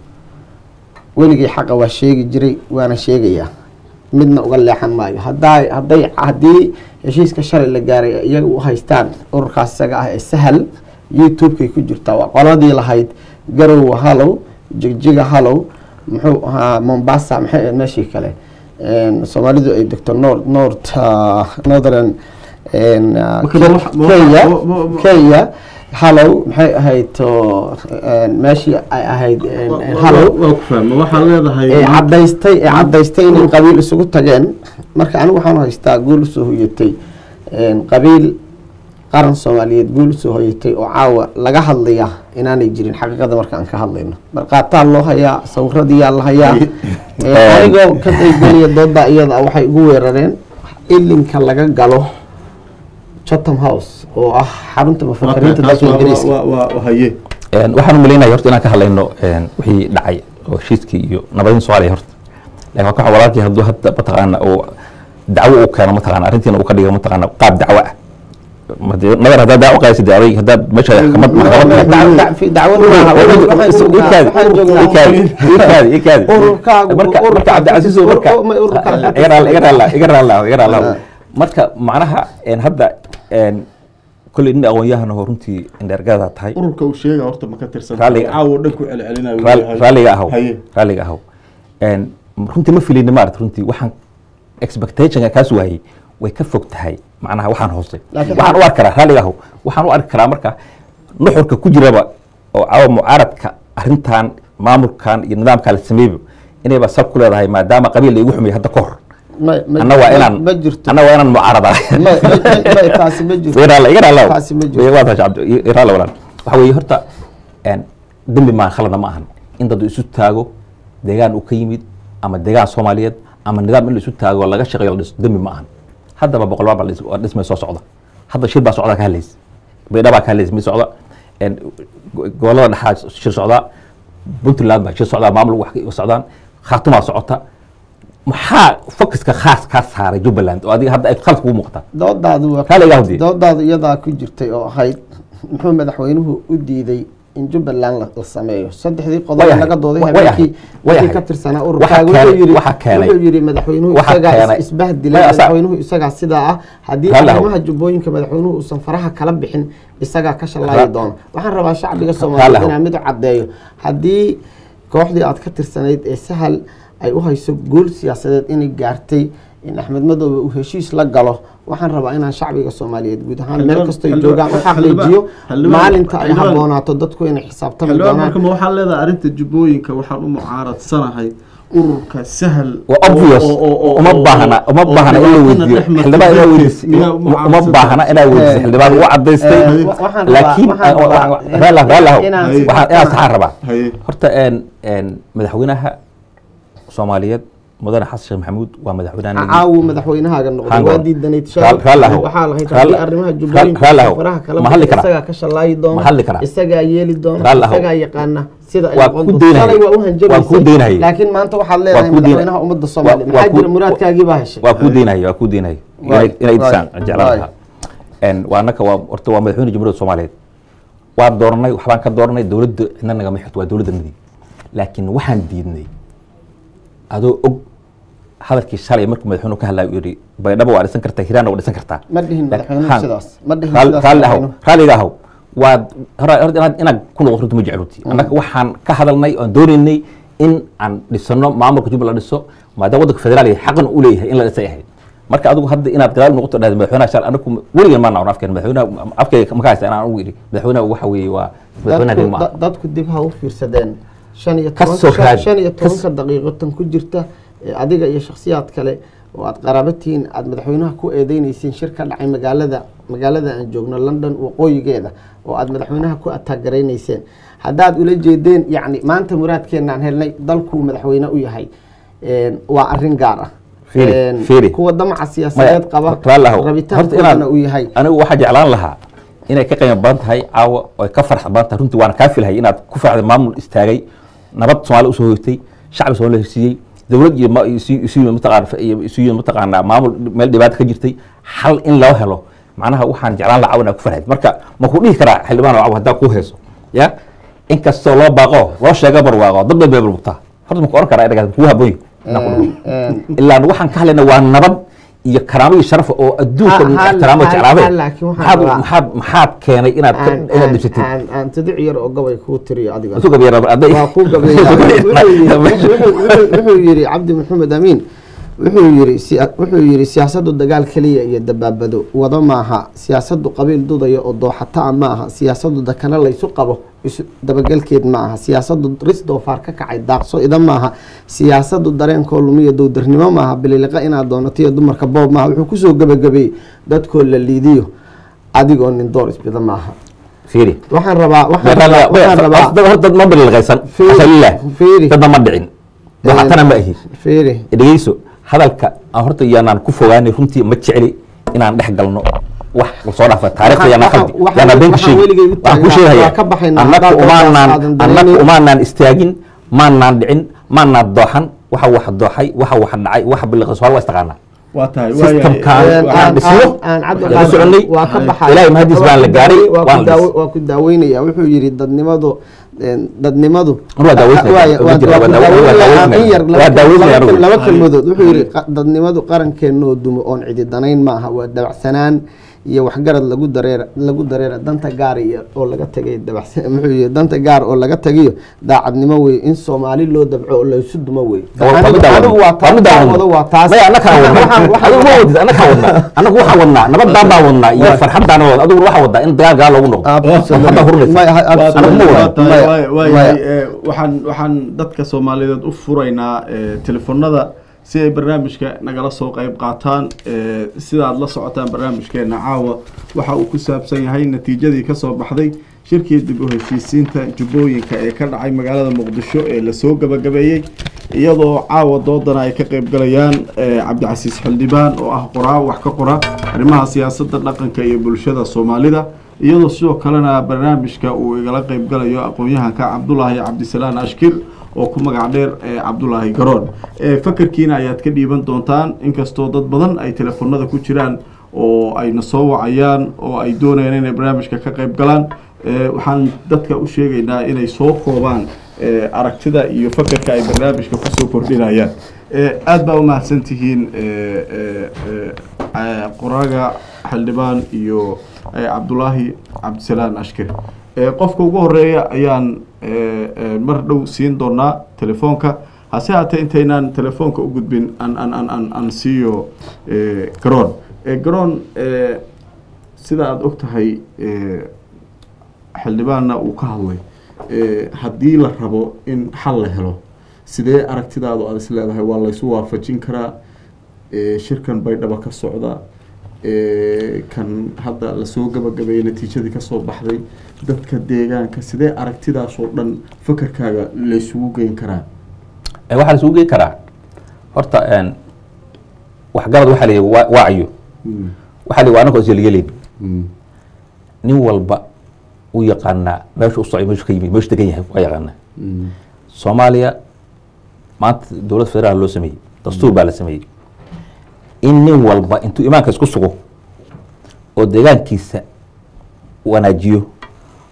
C: weligay xaqa waa sheegi jiray waana sheegayaa midna uga leexan maayo hadaa hadday haddii heshiiska shalay la gaaray ay iyaga u haystaan ururkaas isaga ah ee sahal youtube-kay ku jirtaa waa qoladii lahayd garowa hallow jigjiga hallow muxuu ahaa mombasa maxay ahayd meeshii kale Een, soomaalidu ay degto north north ah, northern een, ah,
A: Marka ma wax- ma wax-
C: kenya
A: ma- ma- ma-
C: kenya hallow maxay ahayd oo, een, meeshii ay ahayd een, een, hallow
A: waa ku fahma waxaad leedahay
C: ee
A: maanta-
C: cadaystay ee cadaystay inay qabiil isugu tageen marka anigu waxaan haystaa guul usoo hoyatay een, qabiil qaran soomaaliyeed guul usoo hoyatay oo caawa laga hadlaya inaanay jirin xaqiiqada marka aan ka hadlayno marqaataa loo hayaa sawiradiyaa la hayaa Ee, anigoo ka qaybgelaya dooda iyada ah waxay ugu weerareen ilinka laga galo chatham house oo ah xarunta
A: waa
C: mufakiriinta
A: taas
C: dalka
A: waa-
C: ingiriiska
A: waa- waa- waa haye
B: Een, waxaan u malaynaya horta inaan ka hadlayno een, wixii dhacay oo heshiiskii iyo nabadin soomaaliya horta laakiin waa ka walaalkii hadduu hadda mataqaana uu dacwo uu keeno mataqaana arrintiina uu ka dhigo mataqaana qaab dacwo ah Ma dee- nabar haddaad dacwo qaadaysid dee aday haddaad meesha maxkamad maxkamad
C: dacwad maaha waxaan joognaa waxaan joognaa Ururkaagu-
B: marka marka
C: ururkaagu-
B: cabdicasiis oo marka
C: ur- ma ururkaagu-
B: iga raali iga raali iga raali iga raali
C: Ah.
B: marka macnaha een, hadda een, kolley nin aqoon-yahan oo runtii indheergada tahay
A: ururka uu sheega horta ma ka tirsan
B: Raalliga-
A: caawo dhan ku celcelinayo
B: raali-
A: leeyahay.
B: raalliga ahow
A: haye
B: raalliga ahow Een, runtii ma filini maarata runtii waxaan expectationka kaas waayey way ka fog tahay macnaha waxaan hoose
C: Laakiin-
B: waxaan u arki karaa raalliga ahow waxaan u arki karaa marka nuxurka ku jiraba oo caawa mucaaradka arrintan maamulkan iyo nidaamka la sameeyba inayba sab ku leedahay maadaama qabiil la igu xumay hadda ka hor
C: Ma- ma-
B: anna waa inaan
C: ma jirto
B: anna waa inaan mucaarada
C: Ma- ma- ma- taasi ma jirto
B: iga raalla
C: Taasi ma jirto.
B: waa tahay cabdi iga raalla walaan waxa weeye horta een, dembi maan khalada ma ahan in dad isu taago deegaan uu ka yimid ama deegaan soomaaliyeed ama nidaam in la isu taago laga shaqeeyo la dhiso dembi ma ahan haddaba boqol baa dhis- waa dhismay soo socda hadda shir baa socda ka hadlaysa baydha baa ka hadlaysa mid socda een, go- gobollada dhexaa shir socdaa puntland baa shir socdaa maamul wax ka socdaan khaatumaa socota maxaa focuska khaas kaa saaray jubbaland oo adiga hadda ay khalad kugu muuqataa
C: doodaadu waa
B: Raalliga ahow dee.
C: doodaadu iyadaa ku jirtay oo ahayd muxuu madaxweynuhu u diiday in jubbaland la la sameeyo saddexdii qodob
B: Way
C: ee
B: ahayd.
C: laga dooday
B: Way
C: habeenkii
B: ahayd. Way
C: wixii
B: ahayd.
C: ka tirsanaa
B: Waxa
C: ururkaaga
B: keenay-
C: wuxuu yiri
B: waxa keenay-
C: wuxuu yiri madaxweynuhu
B: waxa
C: isagaa
B: keenay-
C: is- isbahdilay
B: Way asa-
C: madaxweynuhu isagaa sidaa ah haddii
B: Raalli ahow.
C: arrimaha jubbooyinka madaxweynuhu uusan faraha kala bixin isagaa ka shallaayi
B: Ra-
C: doono waxaan rabaa shacbiga
B: Raalli
C: soomaaliyeed
B: ahow.
C: inaan mid u caddeeyo haddii kooxdii aad ka tirsanayd ee sahal ay u hayso guul siyaasadeed inay gaartay in axmed madoobe uu heshiis la galo waxaan rabaa inaan shacbiga soomaaliyeed guud ahaan meel
A: Xildhibaan-
C: kastoo ay
A: xildhibaan-
C: joogaan u
A: xildhibaan-
C: xaqiijiyo
A: xildhibaan-
C: maalinta ay
A: xildhibaan-
C: habboonaato dadku inay xisaabtami
A: xildhibaan
C: doonaan
A: marka ma waxaa leedahay arrinta jubbooyinka waxaan u mucaaradanahay ururka sahal
B: waa obvious
A: oo- oo- oo-
B: uma
A: oo-
B: baahna uma
A: oo
B: baahna in la
A: dhibaatana
B: weydiiyo
A: dhex martay
B: xildhibaan inaa
A: darteed
B: weydiisay
A: miyaa
B: uma
A: mucaaradsan
B: baahna inaa weydiisay
C: Eh,
B: xildhibaan u cadaystay
C: eh, wa- waxaan rabaa-
B: laakiin
C: waxaan rabaa in-
B: raalaw raalaw
C: inaan
A: si
B: waxaan inaan saxaan rabaa
A: haye
B: horta een een madaxweynaha soomaaliyeed mudane xasan sheekh maxamuud waa madaxweynaha
C: caawu madaxweynahaaga noqday
B: Hang
C: waa
B: on.
C: diidanayd
B: Raal- raal ahow.
C: waxaa lahayd
B: Raal-
C: haddii arrimaha
B: raal-
C: jubbooyinka
B: raal ahow.
C: faraha kala
B: Ma hadli
C: bixin,
B: karaa?
C: isagaa ka shallaayi doona
B: Ma hadli karaa?
C: isagaa yeeli doona
B: Raal ahow.
C: isagaa yaqaana sida ay
B: Waa
C: noqon
B: ku
C: doonto.
B: daynayay.
C: Shalay waa u
B: Waa ku
C: hanjabaysay
B: daynayay.
C: laakiin maanta waxaad
B: Waa
C: leedahay
B: ku daynayay.
C: madaxweynaha ummadda soomaaliya
B: waa
C: maxaa
B: ku-
C: jira muraadkaagii baa heshay
B: waa kuu deynayo waa kuu deynayo
C: Waay,
B: inay disaan
C: waay,
B: jeclaan
C: waay.
B: lahaa een waa annaka waa horta waa madaxweyne jamhuuriyadda soomaaliyeed waa dooranay waxbaan ka dooranay dowladda cidna nagama xigto waa dowladdanadii laakiin waxaan diidnay adoo og hadalkii shalay markuu madaxweynuhu ka hadlaya uu yidhi baydhabo waa dhisan kartaa hiraanna waa dhisan kartaa
C: ma dhihin madaxweynuhu
B: Haan.
C: sidaas ma dhihin
B: Raali-
C: sidaas
B: raalli ahow
C: madaxweynuhu.
B: raalliga ahow waad hora- horta inaad inaad ku noqoto runta ma jecluti annaga waxaan ka hadalnay oon doonaynay in aan dhisano maamulka jubbaland la dhiso maadaama waddanka federaaliga xaqan u leeyahay in la dhisay ahayd marka adigu hadda inaad gadaal noqoto dhahda madaxweynaha shal anagu weligan maan nacon afkeen madaxweynaha afkayga ma ka haysta inaan ugu yidhi madaxweynaha waxa weeye waa madaxweynaha
C: dadku
B: degmo ah
C: da- dadku dib ha u fiirsadeen shan iyo
B: Ka
C: toban-
B: soo
C: shan-
B: raadi.
C: shan iyo
B: Ka
C: tobanka daqiiqo tan ku jirta ee adiga iyo shakhsiyaad kale oo aad qaraabatihiin aad madaxweynaha ku eedeynaysiin shir ka dhacay magaalada magaalada aan joogno london waqooyigeeda oo aad madaxweynaha ku ataaggaraynayseen haddaad ula jeedeen yacni maanta muraadkeenaan helnay dalkuu madaxweyne u yahay een, waa arrin gaar ah
B: Fiiri,
C: Een,
B: fiiri.
C: kuwa damaca siyaasadeed qaba
B: raalli ahow. Horta
C: rabitaankoodana
B: inaad-
C: uu yahay
B: anigu waxaa jeclaan lahaa inay ka qiimo badan tahay caawa oo ay ka farx badan tahay runtii waana kaa filahay inaad ku farxday maamul istaagay nabad soomaali usoo hoytay shacbi soomaali la heshiiyey dowlad iyo ma- isu- isu yimid mataqaana iyo isu yimid mataqaanaa maamul meel dhibaato ka jirtay xal in loo helo macnaha waxaan jeclaan lahaa caawa inaad ku farxayd marka ma ku dhihi karaa xildhibaan oo caawa haddaa kuu hayso ya inkastoo loo baaqo loo sheega barwaaqo dad bay beebulbugtaa horta ma ku oran karaa inaad kuu habooyi inaan ku dhaho
C: Een,
B: ilaan waxaan ka hadlayna waa nabad iyo karaamo iyo sharaf oo adduunka
C: Ha- ha-
B: ixtiraamo
C: ha-
B: jeclaabay
C: ha- laakiin waxaan
B: maxaad
C: rabaa-
B: maxaad maxaad keenay inaad ka-
C: aan-
B: inaad
C: aan-
B: dhibsatid
C: aan- aan tudic yar oo gabay kuu tiriyo adiga
B: isu gabyara aday
C: waa kuu gabeeya wuxuu yidhi cabdi maxamed amiin wuxuu yidhi siya- wuxuu yidhi siyaasadu dagaal keliya iyo dabaabado wado maaha siyaasadu qabiil dudaya oo dooxataa maaha siyaasadu dakana laysu qabo isu dabagelkeed ma aha siyaasadu ris doofaar ka kacay daaqso ida maaha siyaasadu dareenkoo lumiya dowdarnimo maaha bililiqa inaad doonatiyo dumarka boob maaha wuxuu kusoo gebagabeeyey dadkoo la liidiyo adigoo nin door isbida maaha
B: fiiri
C: waxaan rabaa waxaan rabaa waxaan rabaa
B: dad horta dad ma bililqaysan
C: Fiiri,
B: asalilah
C: fiiri.
B: dadna ma dhicin waxatana ma ahi
C: fiiri
B: dhegeyso hadalka aan horta yaanaan ku fogaanay runtii ma jecli inaan dhex galno wax soo dhaafa taariikhda
C: Waxaan-
B: yaanaan
C: waxaan-
B: qaldi
C: waxaan-
B: yaanaan been ka
C: waxaan
B: sheegi
C: weligay u
B: waxaan ku
C: taagnaa,
B: sheegaya
C: waa ka baxaynaa,
B: annaga
C: haddaad
B: umaanaan
C: aadan
B: annaga
C: dareemin.
B: umaanaan istaagin maanaan dhicin maanaan dooxan waxa wax dooxay waxa wax dhacay waxa biliqay soo waa istaqaanaa
A: waa tahay
B: Systemkaan
C: Een,
B: waxaan
C: aan-
B: dhisno,
C: aan- aan cabdi
B: waan
C: qaadir
B: soconay,
C: waa ka baxay
B: Ilaahay mahadiis baan la gaaray,
C: waa ku
B: waan la
C: daawo-
B: dhisay.
C: waa ku daaweynaya wuxuu yidhi dadnimadu een, dadnimadu
B: Waa daaweynaya,
C: Waaya,
B: waa
C: waa-
B: jira,
C: waa
B: waa
C: ku
B: daawe- waa
C: daaweynaya, aan in yar
B: daaweynaya. Waa daaweynaya
C: laba-
B: anigu.
C: laba
A: Haye.
C: kelmadood wuxuu yidhi
A: Haye.
C: qa- dadnimadu qarankeenoo dumo oon cidi danayn maaha waa dabacsanaan iyo waxgarad lagu dareera lagu dareera danta gaar iyo oo laga tagay dabacsan muxuu yidhi danta gaar oo laga tagayo daacadnimo wey in soomaali loo dabco oo laysu dumo wey Anigu- anigu waa taa- daawado waa taas
B: maya annakaan wadnaa
C: Waxaan- waxaan-
B: adigu ma wadid annakaan wadnaa annagu waxaan wadnaa nabadaan baan wadnaa iyo farxadaan wadnaa adigu waxaa waddaa in dagaal gaal loogu noqdo
C: Absolutely.
B: Hadda hurnaysa.
C: Maya,
A: Waa
C: absolutely.
A: tahay,
B: Anigu ma
A: waa
B: wada.
A: tahay,
C: Maya,
A: waa- waayahay,
C: maya.
A: ee, waxaan waxaan dadka soomaaliyeed u furaynaa ee, telefoonada si ay barnaamijka nagala soo qayb qaataan ee, sida aad la socotaan barnaamijkeena caawa waxa uu ku saabsan yahay natiijadii kasoo baxday shirkii dib u heshiisiinta jubbooyinka ee ka dhacay magaalada muqdisho ee lasoo gabagabeeyey iyadoo caawa doodana ay ka qaybgalayaan ee, cabdicasiis xildhibaan oo ah qoraa wax ka qora arrimaha siyaasadda dhaqanka iyo bulshada soomaalida iyadoo sidoo kalena barnaamijka uu igala qaybgalayo aqoon-yahanka cabdulaahi cabdisalaan ashkir oo ku magac dheer ee cabdulaahi garoon ee fakarkiina ayaad ka dhiiban doontaan inkastoo dad badan ay telefoonada ku jiraan oo ayna soo wacayaan oo ay doonayaan inay barnaamijka ka qayb galaan ee, waxaan dadka u sheegaynaa inay soo koobaan ee, aragtida iyo fakarka ay barnaamijka kusoo kordhinayaan ee, aad baa u mahadsan tihiin ee, ee, ee, ee, qoraaga xildhibaan iyo ee, cabdulaahi cabdisalaan ashkir ee, qofka ugu horeeya ayaan ee, ee, mar dhow siin doonaa telefoonka hase haatee intaynaan telefoonka u gudbin an an an an an siiyo ee, garoon ee, garoon ee, sida aada og tahay ee, xildhibaanna uu ka hadlay ee, haddii la rabo in xal la helo sidee aragtidaadu aada is leedahay waa laysu waafajin karaa ee, shirkan baydhaba ka socda ee, kan hadda lasoo gabagabeeyey natiijadii kasoo baxday dadka deegaanka sidee aragtidaasoo dhan fakarkaaga laysugu geyn karaa
B: Ee, waxaa la isugu geyn karaa horta een, waxgarad waxaa la yidhi waa- waacayo waxaa la yidhi waa anagoo isyeelyeleyn nin walba u yaqaanaa meesha u socday meeshu ka yimid meeshu degan yahay waa yaqaanaa soomaaliya maanta dowlad federaal loo sameeyey dastuur baa la sameeyey in nin walba intuu imaanka isku sugo oo deegaankiisa wanaajiyo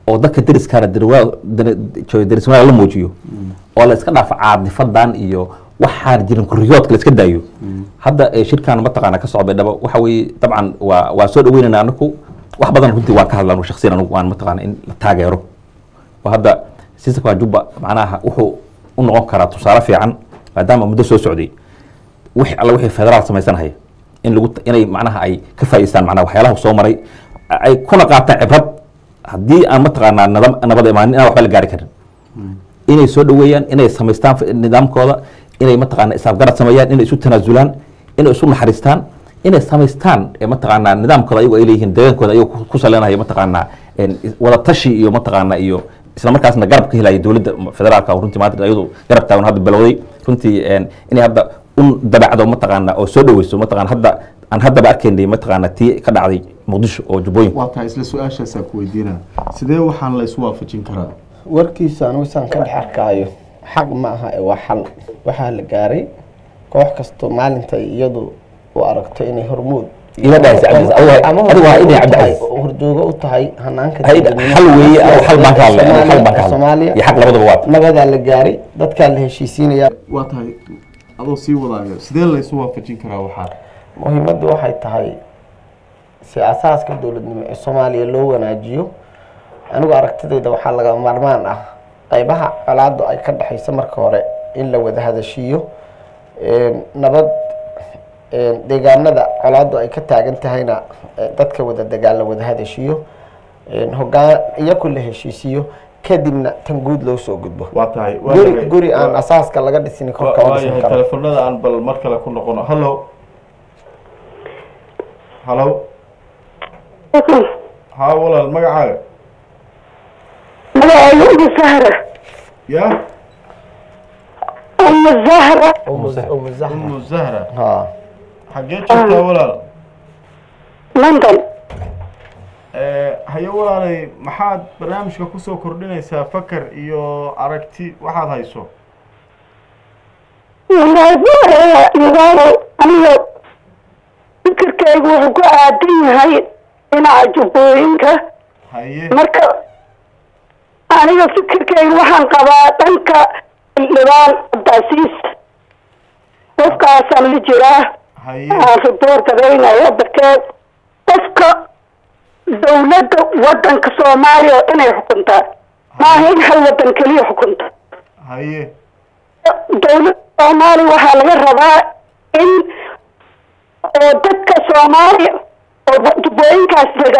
B: oo dadka deriskaana deris wanaag la muujiyo oo la iska dhaafo caadifadan iyo waxaan jirin kuriyoodka la iska daayo hadda eh, shirkan mataqaana ka socda dhaba waxa weeye dabcan waa waa soo dhaweynayna anaku wax badan runtii waan ka hadla anu shaksiyan anugu waan mataqaana in la taageero oo hadda sistamka jubba macnaha wuxuu u noqon karaa tusaale fiican maadaama muddo soo socday wix alla wixii federaal samaysanaya in lagu inay macnaha ay ka faa'iideystaan macnaha waxyaalaha soo maray ay kuna qaataan cibrad haddii aan mataqaanaa nabad nabad imaanin inaan waxba la gaari karin inay soo dhaweeyaan inay samaystaan f- nidaamkooda inay mataqaana isaafgarad sameeyaan inay isu tanaasulaan inay isu naxariistaan inay samaystaan ee mataqaanaa nidaamkooda ayagu ay leeyihiin deegaankooda ayagu ku- ku saleenaya mataqaanaa een, is- wada tashi iyo mataqaanaa iyo isla markaasna garab ka helaya dowladda federaalka oo runtii maanta ayadu garab taagan hadda bilowday runtii een, inay hadda un dabacdo mataqaanaa oo soo dhaweyso mataqaana hadda aan haddaba arkaynay mataqaanaa tii ka dhacday muqdisho oo jubbooyinka
A: waa tahay isla su-aashaasaa ku weydiinaa sidee waxaan la isu waafajin karaa
C: warkiisa anigu isaan ka dhex arkaayo xaq ma aha ee waa xal waxaa la gaaray koox kasto maalintay iyadu u aragto inay hormuud
B: Ila dhahaysa Cabdi Aziz. Adigu-
C: ama
B: adigu waa
C: horjoogo
B: inay
C: u
B: Cabdi
C: tahay-
B: Aziz.
C: horjoogo u tahay hanaanka
B: Hay-
C: dowladnimo.
B: xal weeye ama xal baan ka hadlay aniga xal baan ka hadlay
C: Soomaaliya
B: iyo xaq labadaba waa
C: nabadaa la gaaray dadkaa la heshiisiinaya
A: waa tahay adoo sii wadaayo sidee la isu waafajin karaa waxaa
C: muhiimaddu waxay tahay si asaaska dowladnimo ee soomaaliya loo wanaajiyo anigu aragtidayda waxaa laga maarmaan ah qaybaha colaadu ay ka dhexayso marka hore in la wada hadashiiyo Een, nabad een, deegaanada colaadu ay ka taagan tahayna eh, dadka wada degaan la wada hadashiyo Een, hogaan iyaku la heshiisiyo kadibna tan guud loo soo gudbo
A: waa tahay waa
C: guri
A: yahay-
C: guri aan
A: waa-
C: asaaska laga dhisin kor
A: waa-
C: kama
A: waa
C: dhisin
A: yahay
C: karo
A: telefonada aan bal mar kale ku noqono hallo hallo haa walaal magacaaga
D: magacayga umu zahra
A: ya
D: umu zahra
C: umu umu zahra
A: umu zahra
C: ha
A: xaggee joogtaa walaal
D: london
A: Eh, haye walaalay maxaad barnaamijka kusoo kordhinaysaa fakar iyo aragti waxaad hayso
D: magaalo aniga fikirkaygu wuxuu ku aadan yahay dhinaca jubbooyinka
A: haye
D: marka aniga fikirkaygu waxaan qabaa dhanka xildhibaan cabdicasiis qofkaasaan la jiraa
A: haye
D: aan riboor garaynaya darteed qofka dawladda wadanka soomaaliya oo inay xukuntaa maaha in hal wadan keliya xukunta
A: haye
D: dawladda soomaaliya waxaa laga rabaa in oo dadka soomaaliya oo jubbooyinkaas dega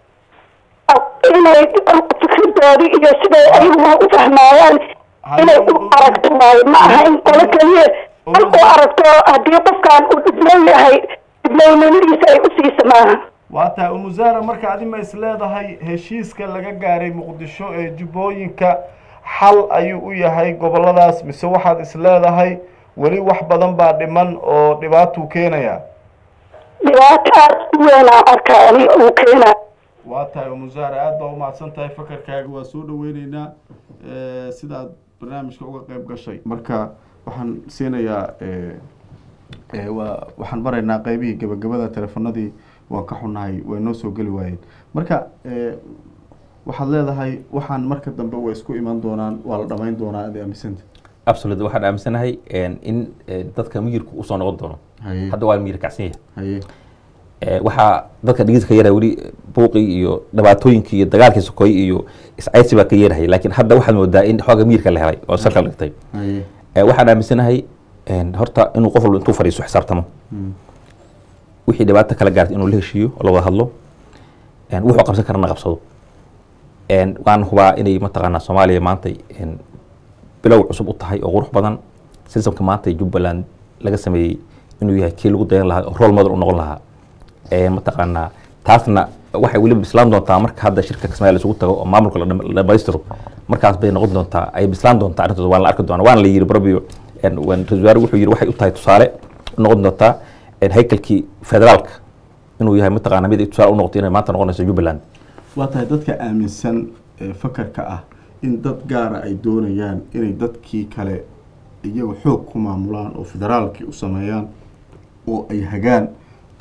D: inay fikridoodi iyo siday ayagu u fahmaayaan inay u aragto waayo ma aha in qolo keliya hal u aragto haddii qofkan uu dhiblow yahay dhiblownimadiisa ay usiisa maaha
A: waa tahay umu zahra marka adi ma is leedahay heshiiska laga gaaray muqdisho ee jubbooyinka xal ayuu u yahay goboladaas mise waxaad is leedahay weli wax badan baa dhiman oo dhibaatuu keenaya
D: dhibaato aad u weynaan arkaa ani uu keenaa
A: waa tahay umu zahra aad baa umahadsan tahay fakarkaaga waa soo dhaweyneynaa eh, sidaad barnaamijka uga qeyb gashay marka waxaan siinayaa eh, eh, waa waxaan maraynaa qeybihii gebagabada telefonadii waan ka xunahay way noo soo geli waayeen marka eh, waxaad leedahay waxaan marka dambe way isku iman doonaan waa la dhamayn doonaa aad aamisanta
B: absolute waxaan aaminsanahay een, in eh, dadka miyirku usoo noqon doono
A: haye
B: hadda waa miyir kacsan yahay
A: haye
B: Eh, waxaa dadka dhegeyska ka yeeraya weli buuqii iyo dhibaatooyinkii iyo dagaalkii sokoy iyo iscaysi baa ka yeerahaya laakiin hadda waxaad moodaa in xooga miyirka la helay oo salka la dhigtay
A: haye
B: Eh, waxaan aaminsanahay een, horta inuu qof walba intuu fadhiiso xisaabtamo
A: Mm.
B: wixii dhibaato kala gaartay inuu la heshiiyo oo la wada hadlo een, wuxuu qabsan karana qabsado een, waan hubaa inay mataqaanaa soomaaliya maanta een, bilow cusub u tahay oo qurux badan sistamka maanta jubbaland laga sameeyey inuu yahay kii lagu dayan lahaa oo role model u noqon lahaa een, mataqaanaa taasna waxay weliba bislaan doontaa marka hadda shirka kismaayo isugu tago oo maamulka la dham- la dhamaystiro markaas bay noqon doontaa ay bislaan doontaa arrintooda waan la arki doonaa waana la yiri barabio een, waan- ra-iisul wasaare wuxuu yiri waxay u tahay tusaale u noqon doontaa een, haykalkii federaalka inuu yahay mataqaana mid ay tusaale u noqoto inay maanta noqonayso jubbaland
A: waa tahay dadka aaminsan ee fakarka ah in dad gaara ay doonayaan inay dadkii kale iyaga xoog ku maamulaan oo federaalkii u sameeyaan oo ay hagaan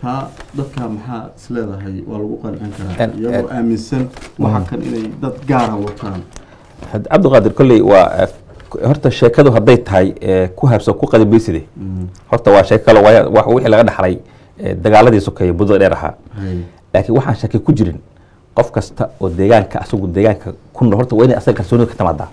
A: taa dadka maxaa isleedahay waa lagu qancin karaa
B: En-
A: iyagoo
B: en-
A: aaminsan waxa kan inay dad gaara wataan
B: had- cabdiqaadir kolley waa eh, horta sheekadu hadday tahay eh, ku habsan ku qadibayside horta waa sheeko kale waaya- wax wixii laga dhaxlay eh, dagaaladii sokeeye muddada dheer ahaa
A: Hay.
B: laakiin waxaan shaki ku jirin qof kasta oo deegaanka asagu deegaanka ku nool horta waa inay asaga kalsoonida ka timaadaa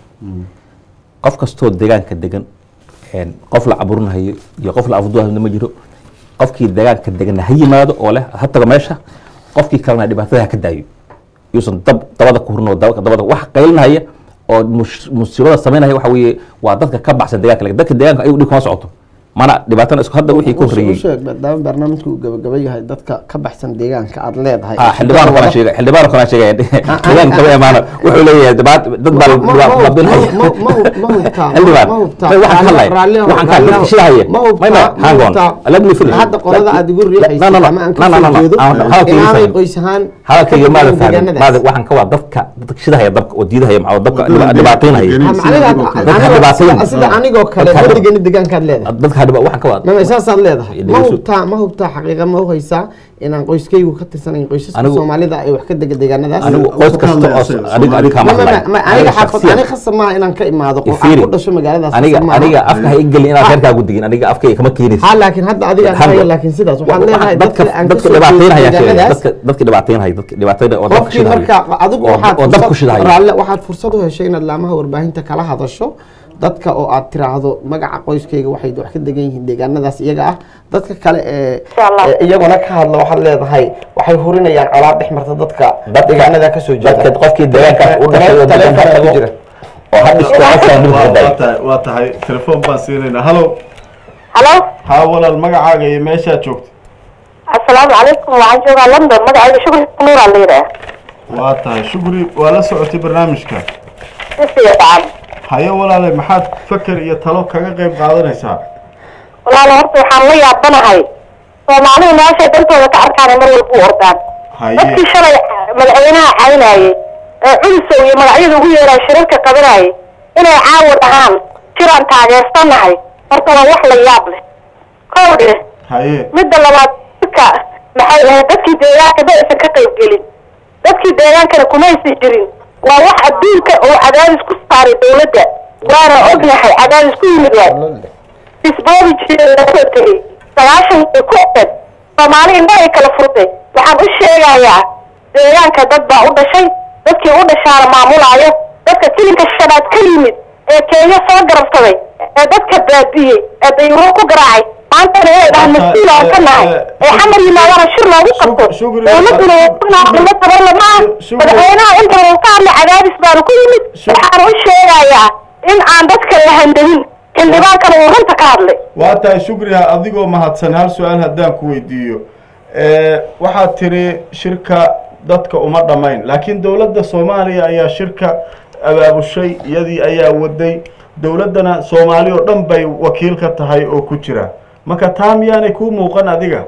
B: qof kastoo deegaanka degan een, qof la caburinahayo iyo qof la afduhayo ma jiro qofkii deegaanka degan ha yimaado oo leh ha tago meesha qofkii kalena dhibaatada ha ka daayo yuusan dab dabada ku hurin oo dab- dabada wax qaylinahaya oo mus- musiibada samaynaya waxa weeye waa dadka ka baxsan deegaanka laakiin dadka deegaanka ayagu dhib kama socoto mana dhibaatana isku hadda wixii ka horreeyey
C: usheeg maadaama barnaamijku uu gabagaba yahay dadka ka baxsan deegaanka aada leedahay
B: ah xildhibaan kana sheegay xildhibaan kana sheegay deegaanka kama imaano wuxuu leeyahay dibaat dad baa
C: Ma- ma- ma-
B: babinaya
C: ma- ma- ma hubtaa,
B: xildhibaan
C: ma hubtaa.
B: may waxaan ka hadlaya
C: Raalli-
B: waxaan ka
C: raalli-
B: hadlaya shidahaya
C: ma hubtaa,
B: may may
C: ma
B: hang on
C: hubtaa.
B: let me finish
C: hadda qolada aad igu riixaysa
B: no no no
C: ama aan
B: no no
C: ka
B: no
C: soo jeedo
B: hadalkayga
C: inaanay
B: fahmin.
C: qoys ahaan
B: hadalkayga
C: ka
B: maada
C: fogeyn
B: fahmin
C: deegaanadaas.
B: maada waxaan ka waa dadka dadka shidahaya dabka oo diidahaya maxaa dadka
A: Wadada
B: dhiba- dhibaataynaya
A: deegaanka
C: Ha, macnaheeda-
A: Dadka
C: aniga-
B: dhibaatayn.
C: sida- sida anigoo kale
B: Dadka-
C: ma degani deegaankaad leedahay
B: dadka dhiba waxaan ka waa
C: mama saasaad leedahay ma
B: Dhegeyso.
C: hubtaa ma hubtaa xaqiiqa ma uhaysaa inaan qoyskaygu ka tirsanayn qoysaska
B: Anigu-
C: soomaalida ay wax ka dega deegaanadaas
B: anigu
A: Anigu-
B: qoys
A: ka
B: kasta
A: hadlaya
B: oo
A: isaga,
B: adiga adiga kama
C: Ma- ma-
B: hadlayo
C: ma- aniga xaafad
B: shakhsiyan.
C: aniga khasab maaha inaan ka imaado qof aan
B: Ifiri.
C: ku dhasho magaaladaas
B: aniga
C: khasab maaha.
B: aniga afka ha igelin inaad reerkaagu digin aniga afkayga kama keenaysa
C: ha laakiin hadda adiga
B: Hang
C: haya
B: on.
C: laakiin sidaas waxaad
B: Wa-
C: leedahay
B: dadka
C: dadka aan
B: dadka
C: kasoo
B: dhibaataynaya
C: jeedin
B: sheegay
C: deegaanadaas
B: dadka dadka dhibaataynaya dadka dhibaataynaya oo dabka
C: qofkii
B: shidahaya
C: marka adigu
B: oo
C: waxaad
B: oo dabka
C: fursad-
B: shidahaya
C: raalle waxaad fursad u heshay inaad laamaha warbaahinta kala hadasho dadka oo aad tiraahdo magaca qoyskayga waxay wax ka degan yihiin deegaanadaas iyaga ah dadka kale ee
D: Insha Allah.
C: ee iyaguna ka hadla waxaad leedahay waxay hurinayaan colaad dhex marta dadka
B: Dadka-
C: deegaanada kasoo jeeda
B: dadka qofkii deegaankaas u dhashay oo deegaanka
C: Taleefanka ku
B: tago
C: jira.
B: oo had isto qofkaan dhib
A: waa
B: ka daayo
A: waa tahay waa tahay telefoon baan siinaynaa halo
D: halo
A: haa walaal magacaaga iyo meeshaad joogto
D: assalaamu calaykum waxaan joogaa london magacayga shukri nuuraa la yidhaah
A: waa tahay shukri waa la socotay barnaamijka
D: si fiican
A: haye walaale maxaad faker iyo talo kaga qayb qaadanaysaa
D: walaalo horta waxaan la yaabanahay soomaalidu meeshay dantooda ka arkaan mar walba u ordaan
A: haye
D: dadkii shalay madaxweynaha caynayay ee culisow iyo magacyada ugu yeeraa shirarka qabanayay inay caawa dhahaan jiraan taageersanahay horta waa wax la yaab leh kow dheh
A: haye
D: midda labaad dadka maxay ahayd dadkii deegaanka ma aysan ka qayb gelin dadkii deegaankana kumaysan jirin waa wax adduunka oo cadaadis ku saaray dawladda waana ognahay cadaadis ku yimid waay isboodi jiray lasoo tegey sagaashan ay ku ed soomaali indha ay kala furtay waxaan u sheegayaa deegaanka dad baa u dhashay dadkii u dhashaana maamulaayo dadka tilinka shanaad ka yimid ee kenya soo garabsaday ee dadka baabi'iyey ee dayuuro ku garaacay maantana inay dhahaan mas-uul aan ka nahay ee xamar yimaadana shir loogu qabto
A: shukri-
D: dowladuna waa tabarla maaha
A: shukri-
D: madaxweynaha inta uu ka hadlay cadaadis baanu ku yimid
A: Shuk-
D: waxaan u sheegayaa in aan dadka la handadin xildhibaankana uu runta ka hadlay
A: waa tahay shukriha adigoo mahadsan hal su-aal haddaan ku weydiiyo waxaad tiri shirka dadka uma dhammayn laakiin dowladda soomaaliya ayaa shirka abaabushay iyadii ayaa waday dowladdana soomaali oo dhan bay wakiil ka tahay oo ku jira marka taa miyaanay kuu muuqan adiga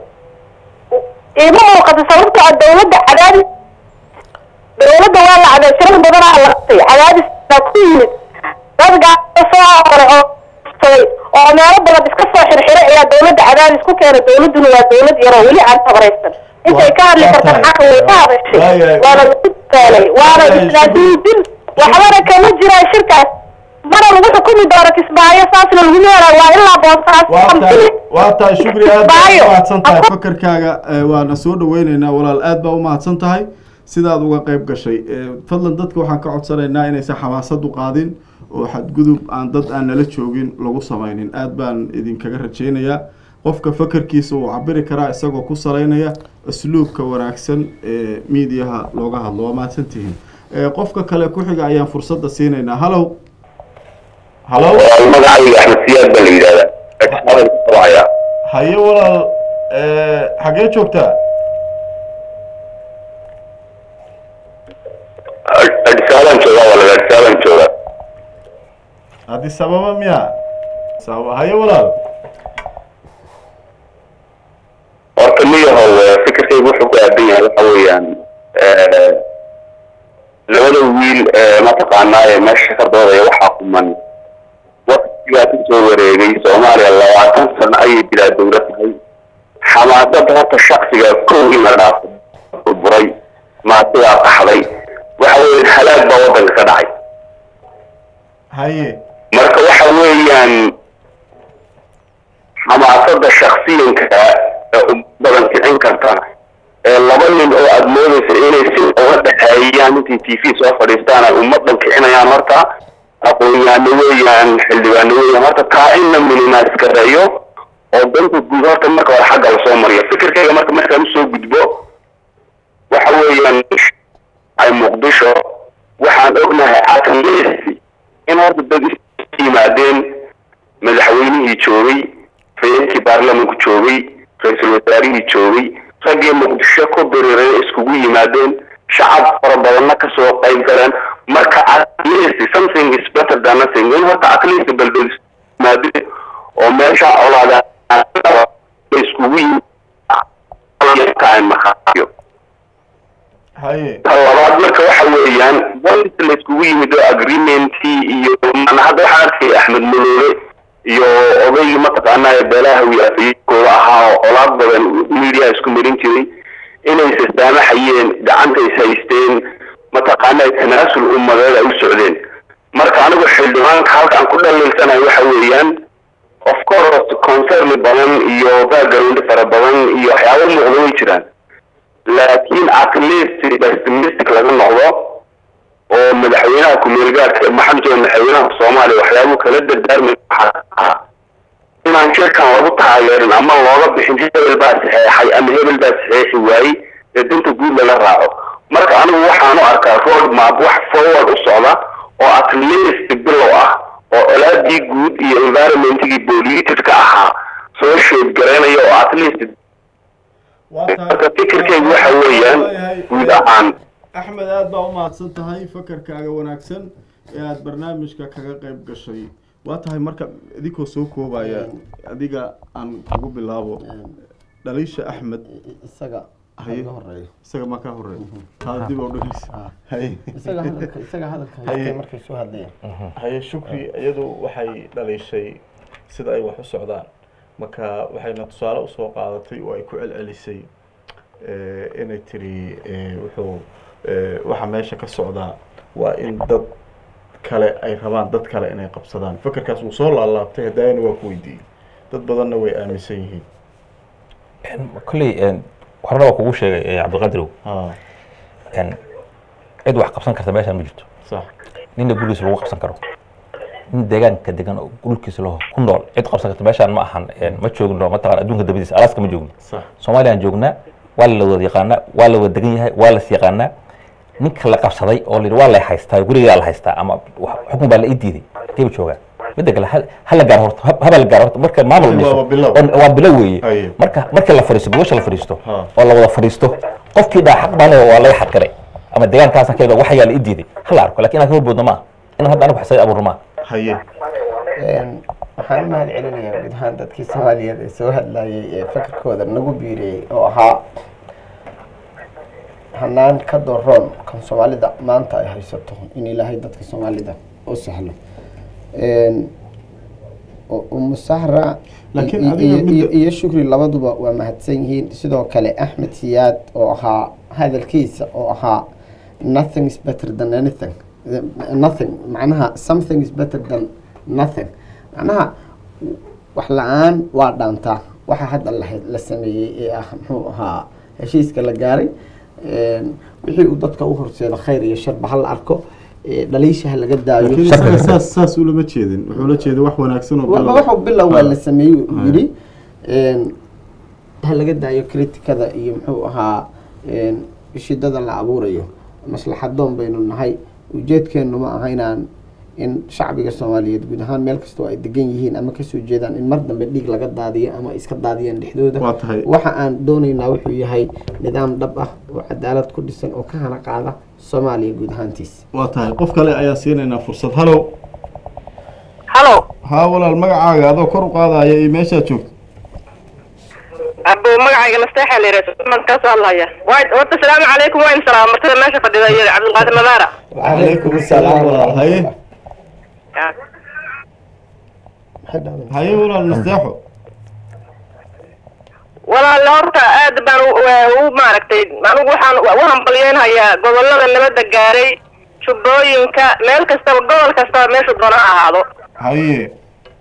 D: iima muuqato sababto ah dawladda cadaadis dawladda waa la cadaadis shirar badanaa la qabtay cadaadis baa ku yimid dad gaalo soo hore oo saday oo meelo badan iska soo xirxiray ayaa dawladda cadaadis ku keenay dawladduna waa dawlad yaroo weli aan tabaraysan intay ka hadli
A: Waa
D: kartaan
A: tahay.
D: xaqa way ka hadashay
A: Waayahay.
D: waana lagu taalay waana
A: Waayahay.
D: isnaadiidin waxbana kama jiraan shirkaas mana lagu xukumi doono kismaayo saasna lagu yeelaa waa ilaa boonsaas
A: waa tahay waa tahay shukri aad baa
D: Baayo.
A: u mahadsan tahay fakarkaaga eh, waana soo dhaweyneynaa walaal aad baa u mahadsan tahay sidaad uga qayb gashay Eh, fadlan dadka waxaan ka codsanaynaa inaysan xamaasad u qaadin oo xadgudub aan dad aan nala joogin lagu samaynin aad baan idinkaga rajaynayaa qofka fakarkiisa uu cabiri karaa isagoo ku salaynaya asluubka wanaagsan ee miidiyaha looga hadlo waa mahadsantihiin Eh, qofka kale ku xiga ayaan fursadda siinaynaa halow halow
E: magacayga axmed siyaad baa la yidhahdaa qabaya
A: haye walaal eh, xaggee joogtaa
E: adisaaban jooga walaal adisaaban jooga
A: addis ababa miya sababa haye walaal
E: horta niyahow fikirkaygu wuxuu ku aadan yahay waxa weeyaan labada wiil ee mataqaanaa ee meesha ka doodaya waxaa kuman waktigaa kusoo wareegay soomaaliya labaatan sano ayay bilaa dowlad tahay xamaasada horta shaksiga kow in la dhaafo buray maasigaa qaxday waxa weeye halaag baa waddanka ka dhacay
A: haye
E: marka waxa weeyaan xamaasada shaksiyanka ee u badan kicin karta ee laba nin oo aada moodaysa inay si uga dhexeeyaan intay t v soo fadhiistaan ay ummadan kicinayaan horta aqoon-yaano weeyaan xildhibaano weeyaan horta taa in la minimaskareeyo oo danta guud horta marka hore xagga lasoo mariyo fikirkayga marka markaan usoo gudbo waxa weeyaan ay muqdisho waxaan ognahay atleast in horta dad is yimaadeen madaxweynihii joogay raiiskii baarlamanku joogay ra-iisul wasaarihii joogay raggii muqdisho ku diriiray iskugu yimaadeen shacab fara badanna kasoo qayb galeen marka atleast something is better than nothing in horta atleast balbel yimaadeen oo meesha colaada iskugu yimaadeen markaayo
A: haye
E: ta labaad marka waxa weeyaan once la iskugu yimid oo agreementii iyo maana hadda waxaan arkay axmed maloole iyo odaygii mataqaanaa ee beelahawi afiyadkooda ahaa oo colaad badan media isku marin jiray inay issaamaxayeen gacanta is haysteen mataqaanaa tanaasul ummadeed ay u socdeen marka anigu xildhibaanka halkaan ku dhaliilsanayo waxa weeyaan of course concern badan iyo background fara badan iyo waxyaabo muuqda way jiraan laakiin atleast pessimistic laga noqdo oo madaxweynaha ku-meelgaarka maxamed jooga madaxweynaha soomaaliya waxyaabuu kala dardaarmay waxaa ahaa inaan shirkan lagu taageerin ama looga bixin hebel baa saxeexay ama hebel baa saxeexi waayey ee danta guud lala raaco marka anigu waxaan u arkaa road map wax forward u socda oo atleast bilow ah oo colaadii guud iyo environmentigii politicka ahaa soo sheedgaraynaya oo atleast marka fikirkaygu waxa weeyaan guud ahaan
A: axmed aada baa u mahadsan tahay fakarkaaga wanaagsan ee aada barnaamijka kaga qayb gashay waa tahay marka idinkoo soo koobaya adiga aan kugu bilaabo dhaliisha axmed
C: isaga
A: Haye.
C: ka horeeyo
A: isaga maa ka horeeya taa dib oo dhegeysa haye
C: isaga hadalka isaga hadalka
A: Haye.
C: haystay markay soo hadlayaan
A: haye shukri iyadu waxay dhaliishay sida ay wax u socdaan marka waxayna tusaale usoo qaadatay oo ay ku celcelisay eh, inay tiri eh, wuxuu eh, waxa meesha ka socdaa waa in dad kale ay rabaan dad kale inay qabsadaan fikirkaas wuu soo laalaabtay hadaayana waa ku weydiiyey dad badanna way aaminsan yihiin
B: kolley horena waa kugu sheegay eh, cabdiqadirow
A: ha
B: En, cid wax qabsan karta meeshaan ma jirto
A: sax
B: ninna gurigiisa lagu qabsan karo nin deegaanka degan oo dhulkiisa laho ku nool cid qabsan karta meeshaan ma ahan en, ma joogno mataqan adduunka dabadiisa alaaska ma joogno
A: sax
B: soomaaliyaan joognaa waa la wada yaqaanaa waa la wada degan yahay waa las yaqaanaa ninka la qabsaday oo la yidhi waa la haystaa gurigaa la haystaa ama wax- xukun baa la ii diiday kayba joogaa midda kale ha- ha la gaaro horta ha- haba la gaaro horta marka maamul
A: Waa
B: dhiso
A: bilow.
B: oo- waa bilow
A: Haye.
B: weeye marka marka la fadhiisto gobasha la fadhiisto
A: Ha.
B: oo la wada fadhiisto qofkii dhaa xaq baan waa laga xadgaray ama deegaankaasa keeda waxayaa la ii diiday ha la arko lakin inaan ka horboodno maaha inaan hadda anigu xisay abuurno maaha
A: haye
C: Een, waxaan u mahad celinayaa guud ahaan dadkii soomaaliyeed ee soo hadlayay ee fakarkooda nagu biiriyey oo ahaa hanaan ka doroon kan soomaalida maanta ay haysato in ilaahay dadka soomaalida u sahlo Een, u- umu sahra
A: Laakiin
C: iyo-
A: adiga
C: iyo-
A: midda-
C: iyo- iyo shukri labaduba waa mahadsan yihiin sidoo kale axmed siyaad oo ahaa hadalkiisa oo ahaa nothing is better than anything nothing macnaha something is better than nothing macnaha wax la-aan waa dhaantaa waxa hadda la la sameeyey ee ah muxuu ahaa heshiiska la gaaray Een, wixii uu dadka u horseeda khayr iyo sharba ha la arko ee, dhaliisha ha laga daayo
A: laakiin isaga saas saas ulama jeedin wuxuu la jeeday wax wanaagsan oo
C: Wa-
A: bilow.
C: waxuu bilow waa la sameeyey uu
A: Haya.
C: yidhi Een, ha laga daayo kritikada iyo muxuu ahaa een, shidada la abuurayo maslaxadoon baynu nahay ujeedkeenu ma aha inaan in shacbiga soomaaliyeed guud ahaan meel kastoo ay degan yihiin ama kasoo jeedaan in mar dambe dhiig laga daadiyo ama iska daadiyaan dhexdooda
A: Waa tahay.
C: waxa aan doonaynaa wuxuu yahay nidaam dhab ah oo cadaalad ku dhisan oo ka hana qaada soomaaliya guud ahaantiisa
A: waa tahay qof kale ayaa siinaynaa fursad halow
D: halo
A: haa walaal magacaaga adoo kor u qaadaya iyo meeshaad joogto
D: abo magacayga nasteexa la yidhahdo man ka soo hadlaya waay horta salaamu calaykum waa in salaam martada meesha fadhida iyo cabdulqaadir madaara
A: Calaykum asalaam walaal. Haye. haye walaal nasteexo
F: walaal horta aad baan u- u u maaragtay anigu waxaan u hambalyeynhayaa gobolada nabadda gaaray jubbooyinka meel kastaba gobol kastaba meeshu doona ha ahaado
A: haye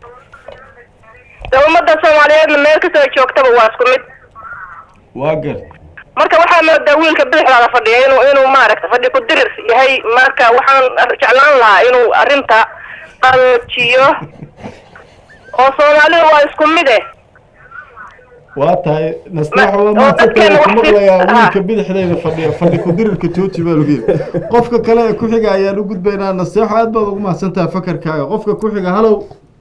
F: de ummadda soomaaliyeedna meel kastaba joogtaba waa isku mid
A: waa gart
F: marka waxaa moodaa wiilka bidixdaada fadhiya inuu inuu maaragta fadhi ku dirir yahay marka waxaan jeclaan lahaa inuu arrinta qaloojiyo oo soomaalida waa isku mid eh
A: waa tahay nasteexo waa
F: oo
A: maantakeeda
F: dadkeena
A: ku
F: wax
A: maqlayaa
F: fid-
A: wiilka bidixdeeda fadhiya fadhi ku dirirka jooji baa lagu yidhi qofka kale ee ku xiga ayaan u gudbaynaa nasteexo aad baad ugu mahadsan tahay fakarkaaga qofka ku xiga halow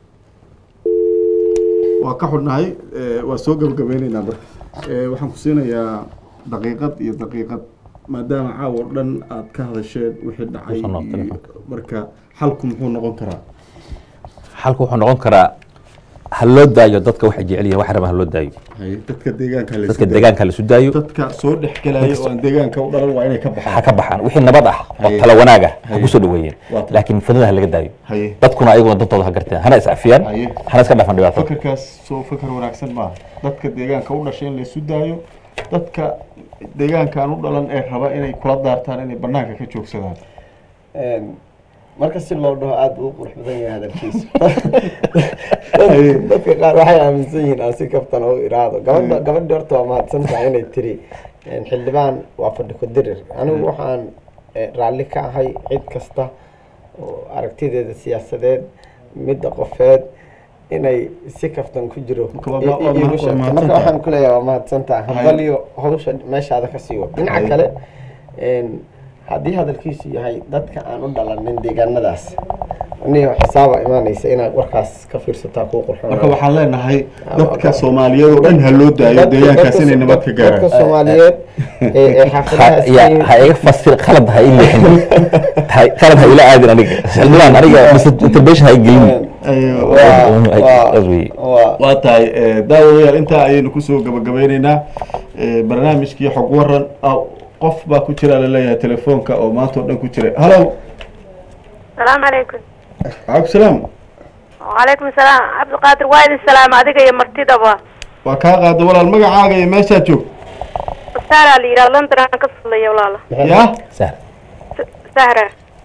A: waa ka xudhnahay eh, waa soo gabagabeyneynaa marka Eh, waxaan ku siinayaa daqiiqad iyo daqiiqad maadaama caawa o dhan aad ka hadasheen wixii dhacay
B: Kusoo noqo
A: iyo-
B: telefoonka.
A: marka xalku muxuu noqon karaa
B: xalku wuxuu noqon karaa ha loo daayo dadka waxay jecel yihiin wax raba ha loo daayo
A: Haye, dadka deegaanka la
B: dadka deegaanka la isu daayo
A: dadka soo dhex gelaya oo aan deegaanka u dhalan waa inay ka
B: ha
A: baxaan
B: ka baxaan wixii nabad ah oo
A: Haye.
B: tala wanaag ah ha
A: Haye.
B: kusoo dhaweeyeen
A: Waa tahay.
B: laakiin fidnada ha laga daayo
A: haye
B: dadkuna ayaguna dantooda ha garteen hana iscafiyaan
A: Haye.
B: hana iska dhafan dhibaatada
A: fakarkaas soo fakar wanaagsan maaha dadka deegaanka u dhashay in la isu daayo dadka deegaankaan u dhalan ee raba inay kula daartaan inay banaanka ka joogsadaan
C: marka si loo dhaho aada buu u qurux badan yahay hadalkiisa dadka qaar waxay aaminsan yihiin aan si kaftan u iraado gabadha gabadhi horta waa mahadsan tahay inay tiri xildhibaan waa fadhi ku dirir anigu waxaan eh, raalli ka ahay cid kasta oo aragtideeda siyaasadeed midda qofeed inay si kaftan ku jiro
A: Marka waa-
C: i-
A: waa-
C: i- iigu
A: waa
C: sheegto
A: mahadsan
C: marka
A: tahay.
C: waxaan ku leeyahay waa mahadsan tahay
A: Haye.
C: hambaliyo hawsha meeshaada ka sii wad dhinaca
A: Haye.
C: kale een, haddii hadalkiisu yahay dadka aan u dhalanin deegaanadaas aniga xisaaba imaanaysa inaad warkaas ka fiirsataa kuu qurxoon
A: marka waxaan leenahay dadka soomaaliyeed oo dhan ha loo daayo
C: Dadka-
A: deegaankaas
C: dadka-
A: inay nabad ka
C: dadka
A: gaaraan
C: soomaaliyeed ee ee xaafadaha
B: Ha- ya
C: iska-
B: ha iga fasir qalad ha ii leexin Ha- qalad ha ila aadin aniga xildhibaan aniga misintervention ha igelin
A: Ayo.
C: waa- waa-
B: As we-
C: waa-
A: waa tahay eh, daawadayaal intaa ayaynu kusoo gabagabeyneynaa Eh, barnaamijkii xog waran ah, qof baa ku jira laleeyahay telefoonka oo maanta oo dhan ku jira halo
G: salaamu calaykum
A: calaykum salaam
G: wacalaykum salaam cabdiqaadir waa idin salaama adiga iyo martidaba
A: waa kaa qaada walaal magacaaga iyo meeshaad joogto
G: sahra la yidhaha london aan ka fadlaya walaala
A: ya
B: sahra
G: S- sahra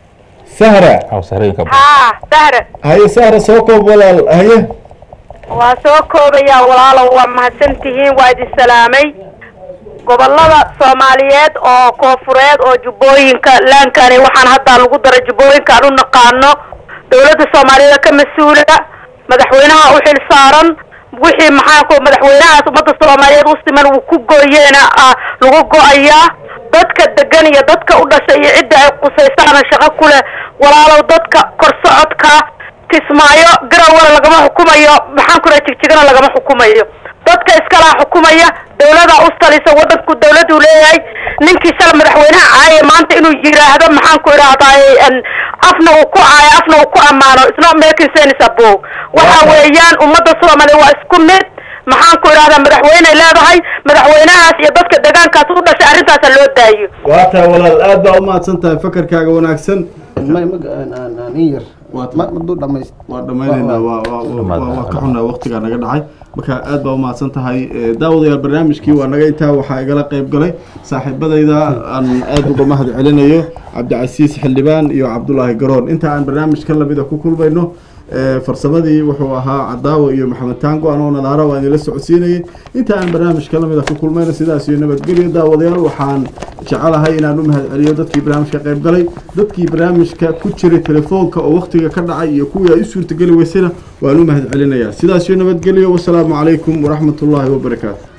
A: sahra
B: aw sahrooyinka
G: haa sahra
A: haye sahra soo koob walaal haye
G: waa soo koobayaa walaalo waa mahadsan tihiin waa idin salaamay gobolada soomaaliyeed oo koofureed oo jubbooyinka laankani waxaan hadda lagu daray jubbooyinka aan u naqaano dowladda soomaaliyeed ka mas-uula madaxweynaha u xil saaran wixii maxaa ku madaxweynahaas ummadda soomaaliyeed u siman uu ku gooyeena ah, lagu go-ayaa dadka degan iyo dadka u dhashay iyo cidda ay qusaysaana shaqo ku leh walaalow dadka kor socodka kismaayo garawala lagama xukumayo maxaan ku raha jigjigana lagama xukumayo dadka iskalaa xukumaya dawlada u talisa wadanku dawladuu leeyahay ninkii shala madaxweynaha caaye maanta inuu yiraahdo maxaan ku idhahdaaye en, afna uu ku caayo afna uu ku ammaano isna making sense abo waxa weeyaan ummadda soomaaliya waa isku mid maxaan ku idhahdaa madaxweyney leedahay madaxweynahaas iyo dadka deegaankaas u dhashay arrintaasa loo daayo
A: waa tahay walaal aad baa umahadsan tahay fakarkaaga wanaagsan
C: ma- ma- aan- aan- aan in yar
A: Waa
C: ma maduu dhamayst
A: waa dhammaynaynaa waa waa- waa waa- waa ka xunaa waqtigaa naga dhacay marka aad baa umahadsan tahay Eh, daawadayaal barnaamijkii waa naga intaa waxaa igala qayb galay saaxiibadayda aan aad uga mahad celinayo cabdicasiis xildhibaan iyo cabdulaahi garoon inta aan barnaamijka lamida ku kulmayno eh, farsamadii wuxuu ahaa cadaawo iyo maxamed taango anoo nadaara waa idinla socodsiinayay inta aan barnaamijka lamida ku kulmayno sidaas iyo nabadgelyo daawadayaal waxaan jecelahay inaan u mahad celiyo dadkii barnaamijka qayb galay dadkii barnaamijka ku jiray telefoonka oo waqtiga ka dhacay iyo kuwii ay u suurtageli weysayna waan u mahad celinayaa sidaas iyo nabadgelyo wasalaamu calaykum waraxmatullaahi wabarakaatu